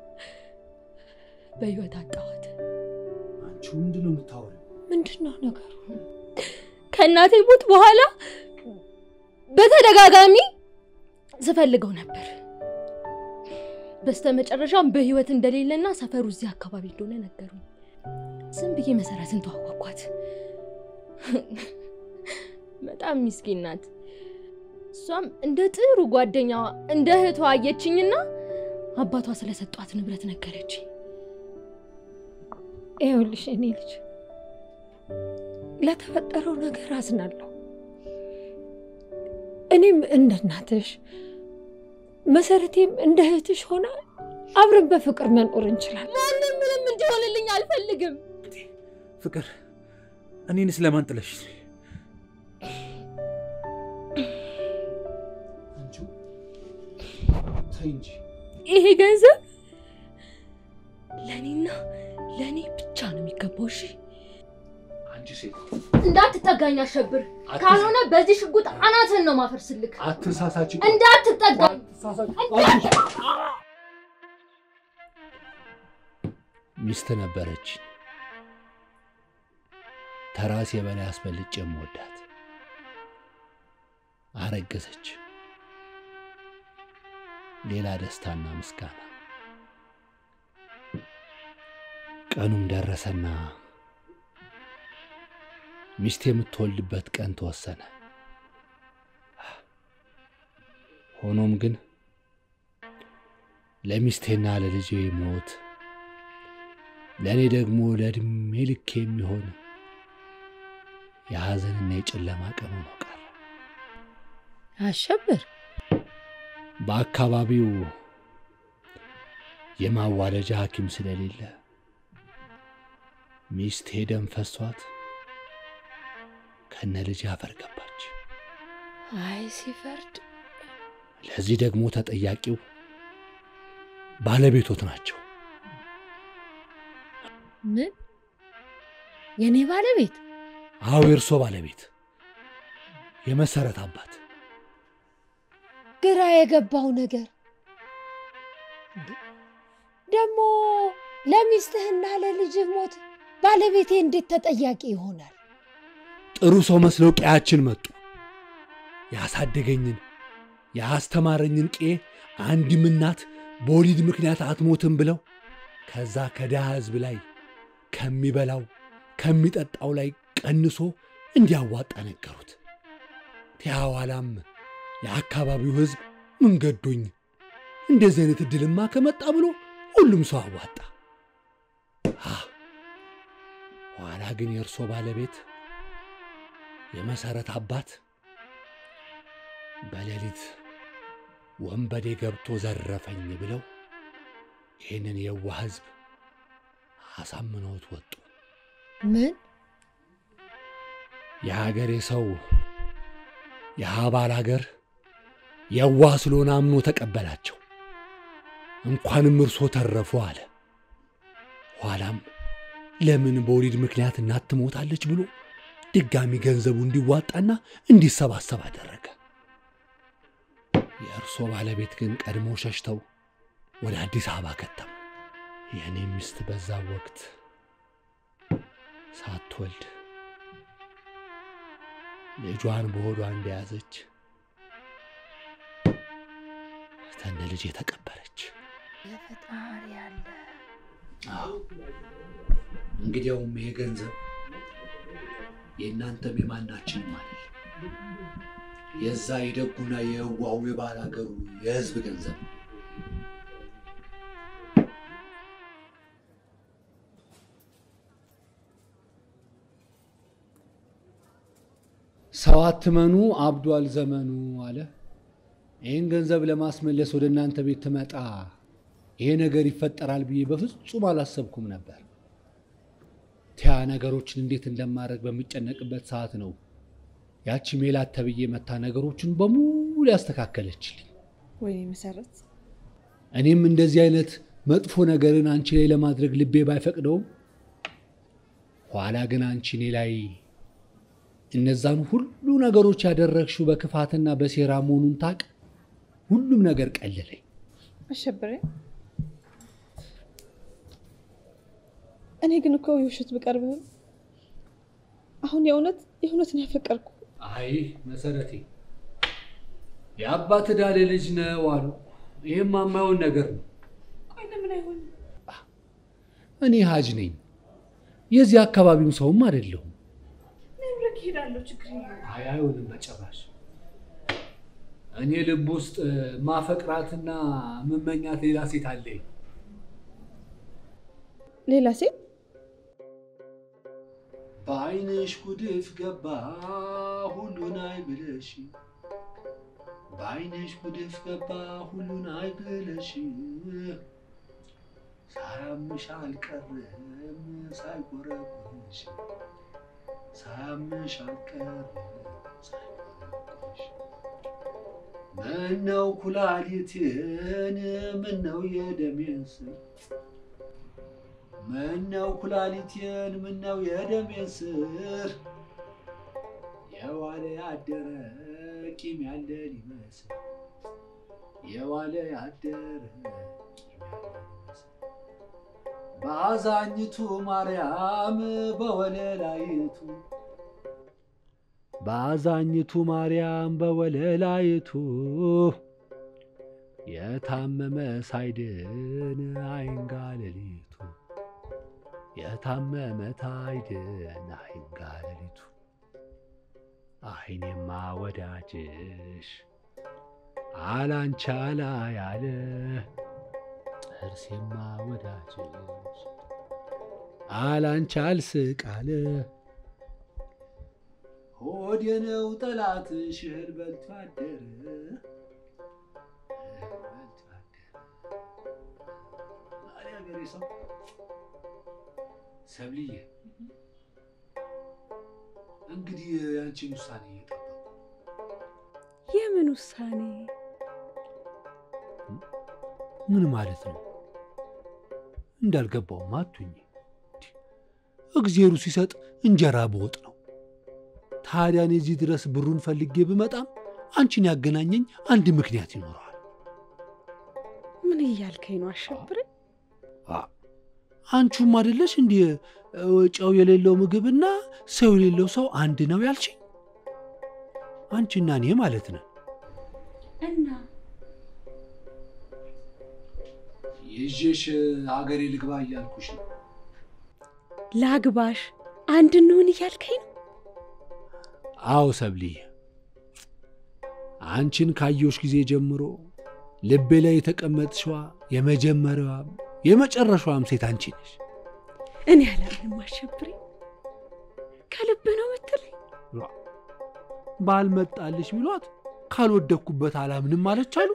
በህይወት አጣኋት። አንቺ ምንድን ነው የምታወሪው? ምንድን ነው ነገሩ? ከእናቴ ሞት በኋላ በተደጋጋሚ ስፈልገው ነበር። በስተመጨረሻም በህይወት እንደሌለና ሰፈሩ እዚህ አካባቢ እንደሆነ ነገሩኝ። ዝም ብዬ መሰረትን ተዋወቅኳት። በጣም ሚስኪን ናት። እሷም እንደ ጥሩ ጓደኛዋ እንደ እህቷ አየችኝና አባቷ ስለሰጧት ንብረት ነገረችኝ። ይኸውልሽ እኔ ልጅ ለተፈጠረው ነገር አዝናለሁ። እኔም እንደ እናትሽ መሰረቴም እንደ እህትሽ ሆና አብረን በፍቅር መኖር እንችላለን። ማንም ምንም እንዲሆንልኝ አልፈልግም። ፍቅር እኔንስ ለማን ጥለሽ? ተይ እንጂ ይሄ ገንዘብ ለእኔና ለእኔ ብቻ ነው የሚገባው። እሺ አንቺ ሴት እንዳትጠጋኝ አሸብር፣ ካልሆነ በዚህ ሽጉጥ አናትህን ነው ማፈርስልክ። አትሳሳች። እንዳትጠጋኝ ሚስት ነበረች ተራሴ በላይ አስበልጬ የምወዳት አረገዘች። ሌላ ደስታና ምስጋና። ቀኑም ደረሰና ሚስት የምትወልድበት ቀን ተወሰነ። ሆኖም ግን ለሚስቴና ለልጄ ሞት ለእኔ ደግሞ ለዕድሜ ልክ የሚሆን የሐዘንና የጨለማ ቀን ሆኖ ቀረ። አሸብር በአካባቢው የማዋለጃ ሐኪም ስለሌለ ሚስቴ ደም ፈሷት ከነ ልጅ አፈር ገባች። አይ ሲፈርድ ለዚህ ደግሞ ተጠያቂው ባለቤቶት ናቸው። ምን የኔ ባለቤት? አዎ የእርሶ ባለቤት የመሰረት አባት ግራ የገባው ነገር እንዴ! ደግሞ ለሚስትህና ለልጅህ ሞት ባለቤቴ እንዴት ተጠያቂ ይሆናል? ጥሩ ሰው መስለው ቀያችን መጡ። ያሳደገኝን ያስተማረኝን ቄ አንድም እናት በወሊድ ምክንያት አትሞትም ብለው ከዛ ከድሃ ሕዝብ ላይ ከሚበላው ከሚጠጣው ላይ ቀንሶ እንዲያዋጣ ነገሩት። ቲያዋላም የአካባቢው ሕዝብ ምን ገዶኝ እንደዚህ አይነት ዕድልማ ከመጣ ብሎ ሁሉም ሰው አዋጣ። አ፣ ኋላ ግን የእርሶ ባለቤት የመሰረት አባት በሌሊት ወንበዴ ገብቶ ዘረፈኝ ብለው ይህንን የዋህ ሕዝብ አሳምነውት ወጡ። ምን የሀገሬ ሰው የሀባል ሀገር የዋህ ስለሆነ አምኖ ተቀበላቸው። እንኳንም እርሶ ተረፉ አለ። ኋላም ለምን በወሊድ ምክንያት እናት ትሞታለች ብሎ ድጋሚ ገንዘቡ እንዲዋጣና እንዲሰባሰብ አደረገ። የእርሶ ባለቤት ግን ቀድሞ ሸሽተው ወደ አዲስ አበባ ከተሙ። የእኔ ሚስት በዛ ወቅት ሳትወልድ ልጇን በሆዷ እንደያዘች ተነ ልጅ የተቀበረች። የፈጣሪ ያለ እንግዲያውም ይሄ ገንዘብ የእናንተም የማናችንም አይደል፣ የዛ የደጉና የህዋው የባል ሀገሩ የህዝብ ገንዘብ ነው። ሰው አትመኑ አብዷል ዘመኑ አለ። ይህን ገንዘብ ለማስመለስ ወደ እናንተ ቤት ትመጣ ይሄ ነገር ይፈጠራል ብዬ በፍጹም አላሰብኩም ነበር። ቲያ ነገሮችን እንዴት እንደማድረግ በሚጨነቅበት ሰዓት ነው ያቺ ሜላት ተብዬ መታ ነገሮችን በሙሉ ያስተካከለችልኝ። ወይኔ መሰረት፣ እኔም እንደዚህ አይነት መጥፎ ነገርን አንቺ ላይ ለማድረግ ልቤ ባይፈቅደውም ኋላ ግን አንቺ እኔ ላይ እነዛን ሁሉ ነገሮች ያደረግሽው በክፋትና በሴራ መሆኑን ታቅ ሁሉም ነገር ቀለለኝ። አሸብሬ፣ እኔ ግን እኮ የውሸት ብቀርብህም አሁን የእውነት የእውነት ነው ያፈቀርኩ። አይ መሰረቴ የአባት ዳሌ ልጅ ነው አሉ። ይህም የማይሆን ነገር ነው። ቆይ ለምን አይሆንም? እኔ ሀጅ ነኝ፣ የዚህ አካባቢም ሰውም አይደለሁም። ነብረክ እሄዳለሁ፣ ችግር የለውም። አይ አይሆንም በጭራሽ። እኔ ልብ ውስጥ ማፈቅራትና ምመኛት ሌላ ሴት አለኝ። ሌላ ሴት በአይንሽ ጉድፍ ገባ ሁሉን አይ ብለሽ በአይንሽ ጉድፍ ገባ ሁሉን አይ ብለሽ ሳያምሽ አልቀረም ሳይቆረቁርሽ ሳያምሽ አልቀረም ሳይቆረቁርሽ ምነው ኩላሊቴን ምነው የደሜን ስር ምነው ኩላሊቴን ምነው የደሜን ስር የዋለ ያደረ ቂም ያለ ሊመስል የዋለ ያደረ ቂም ያለ ሊመስል በአዛኝቱ ማርያም በወለላይቱ በአዛኝቱ ማርያም በወለላይቱ የታመመ ሳይድን አይንጋ ሌሊቱ የታመመ ታይድን አይንጋ ሌሊቱ አይኔማ ወዳጅሽ አላንቻላ ያለ ጥርሴማ ወዳጅሽ አላንቻል ስቃለ ሆዴ ነው ጠላትሽ እህል በልቶ አደረ እህል በልቶ አደረ አለ ሀገሬ ሰው ሰብልዬ እንግዲህ ያንቺን ውሳኔ እየጠበቁ የምን ውሳኔ? ምን ማለት ነው? እንዳልገባውም አቱኝ እግዜሩ ሲሰጥ እንጀራ በወጥ ነው። ታዲያ እኔ እዚህ ድረስ ብሩን ፈልጌ ብመጣም አንቺን ያገናኘኝ አንድ ምክንያት ይኖረዋል። ምን እያልከኝ ነው አሸብር? አንቺም አይደለሽ እንዲህ ጨው የሌለው ምግብና ሰው የሌለው ሰው አንድ ነው ያልሽኝ? አንቺና እኔ ማለት ነው። እና ይዤሽ አገሬ ልግባ እያልኩሽ ነው። ላግባሽ አንድ እንሁን እያልከኝ ነው? አዎ ሰብልዬ፣ አንቺን ካየሁሽ ጊዜ ጀምሮ ልቤ ላይ የተቀመጥሽዋ የመጀመሪያዋም የመጨረሻዋም ሴት አንቺ ነሽ። እኔ አላምንም አሸብሬ። ከልብ ነው ምትለኝ? ባልመጣልሽ ቢሏት ካልወደኩበት አላምንም አለች አሉ።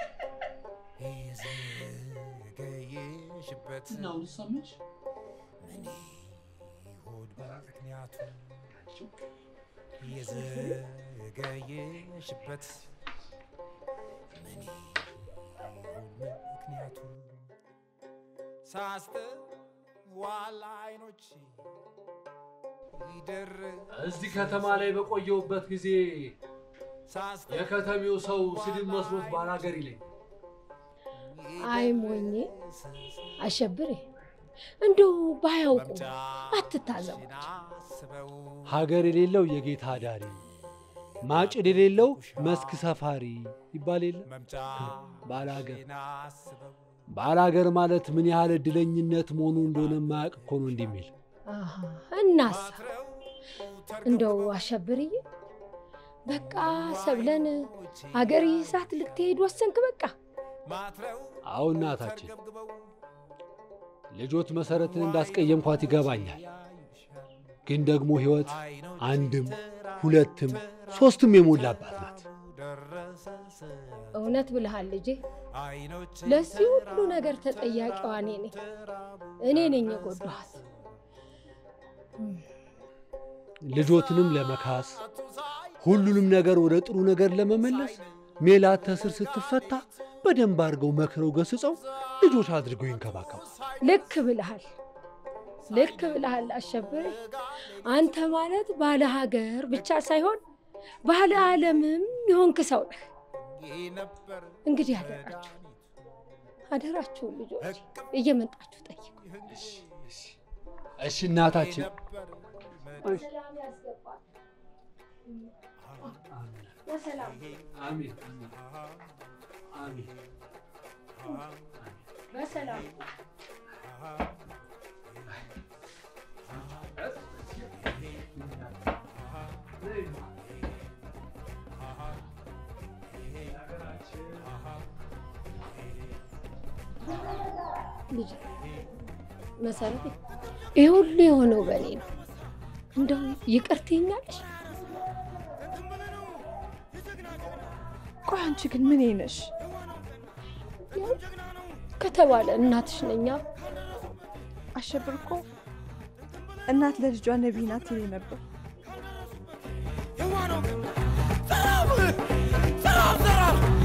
እና አሁን ሰማሽ? የዘገየሽበት ምን ይሆን ምክንያቱ? ሳስተዋል አይኖች ይደርስ እዚህ ከተማ ላይ በቆየሁበት ጊዜ የከተሜው ሰው ስድብ መስሎት ባላገር ይለኝ። አይ ሞኜ አሸብሬ፣ እንደው ባያውቁ አትታዘቡት። ሀገር የሌለው የጌታ አዳሪ፣ ማጭድ የሌለው መስክ ሰፋሪ ይባል የለ ባላገር። ባላገር ማለት ምን ያህል እድለኝነት መሆኑ እንደሆነ የማያውቅ እኮ ነው እንዲህ የሚል። አሃ፣ እናሳ እንደው አሸብርዬ፣ በቃ ሰብለን አገር ይዛት ልትሄድ ወሰንክ? በቃ አዎ እናታችን፣ ልጆት መሰረትን እንዳስቀየምኳት ይገባኛል። ግን ደግሞ ሕይወት አንድም ሁለትም ሶስትም የሞላባት ናት። እውነት ብልሃል ልጄ። ለዚህ ሁሉ ነገር ተጠያቂዋ እኔ ነኝ። እኔ ነኝ የጎዳኋት። ልጆትንም ለመካስ ሁሉንም ነገር ወደ ጥሩ ነገር ለመመለስ ሜላት ተስር ስትፈታ በደንብ አድርገው መክረው ገስጸው ልጆች አድርገው ይንከባከቡ። ልክ ብልሃል፣ ልክ ብልሃል አሸብሬ። አንተ ማለት ባለ ሀገር ብቻ ሳይሆን ባለ ዓለምም የሆንክ ሰው ነህ። እንግዲህ አደራችሁ አደራችሁን ልጆች እየመጣችሁ ጠይቁ። እሺ እናታችን። በሰላም ያስገባል። በሰላም አሜን አሜን። በሰላም ልጅ መሰረቴ ይህ ሁሉ የሆነው በእኔ ነው። እንደው ይቅር ትይኛለሽ? ቆይ አንቺ ግን ምን ነሽ? ከተባለ እናትሽ ነኛ። አሸብር እኮ እናት ለልጇ ነቢይ ናት ይለኝ ነበር። ዘራፍ ዘራፍ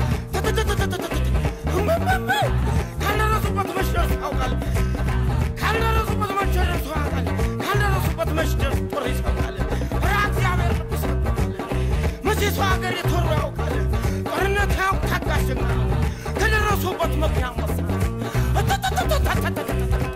ካልደረሱበት መች ደርሶ ያውቃል? ካልደረሱበት መች ደርሶ ያውቃል? ካልደረሱበት መች ደርሶ ጦር ይሰብቃል? ኧረ እግዚአብሔር ቅዱስ ያውቃል። መቼ ሰው ሀገር የተወሩ ያውቃል? ጦርነት ያውቅ ታጋሽ ጀግና ነው። ከደረሱበት መኪና መሳት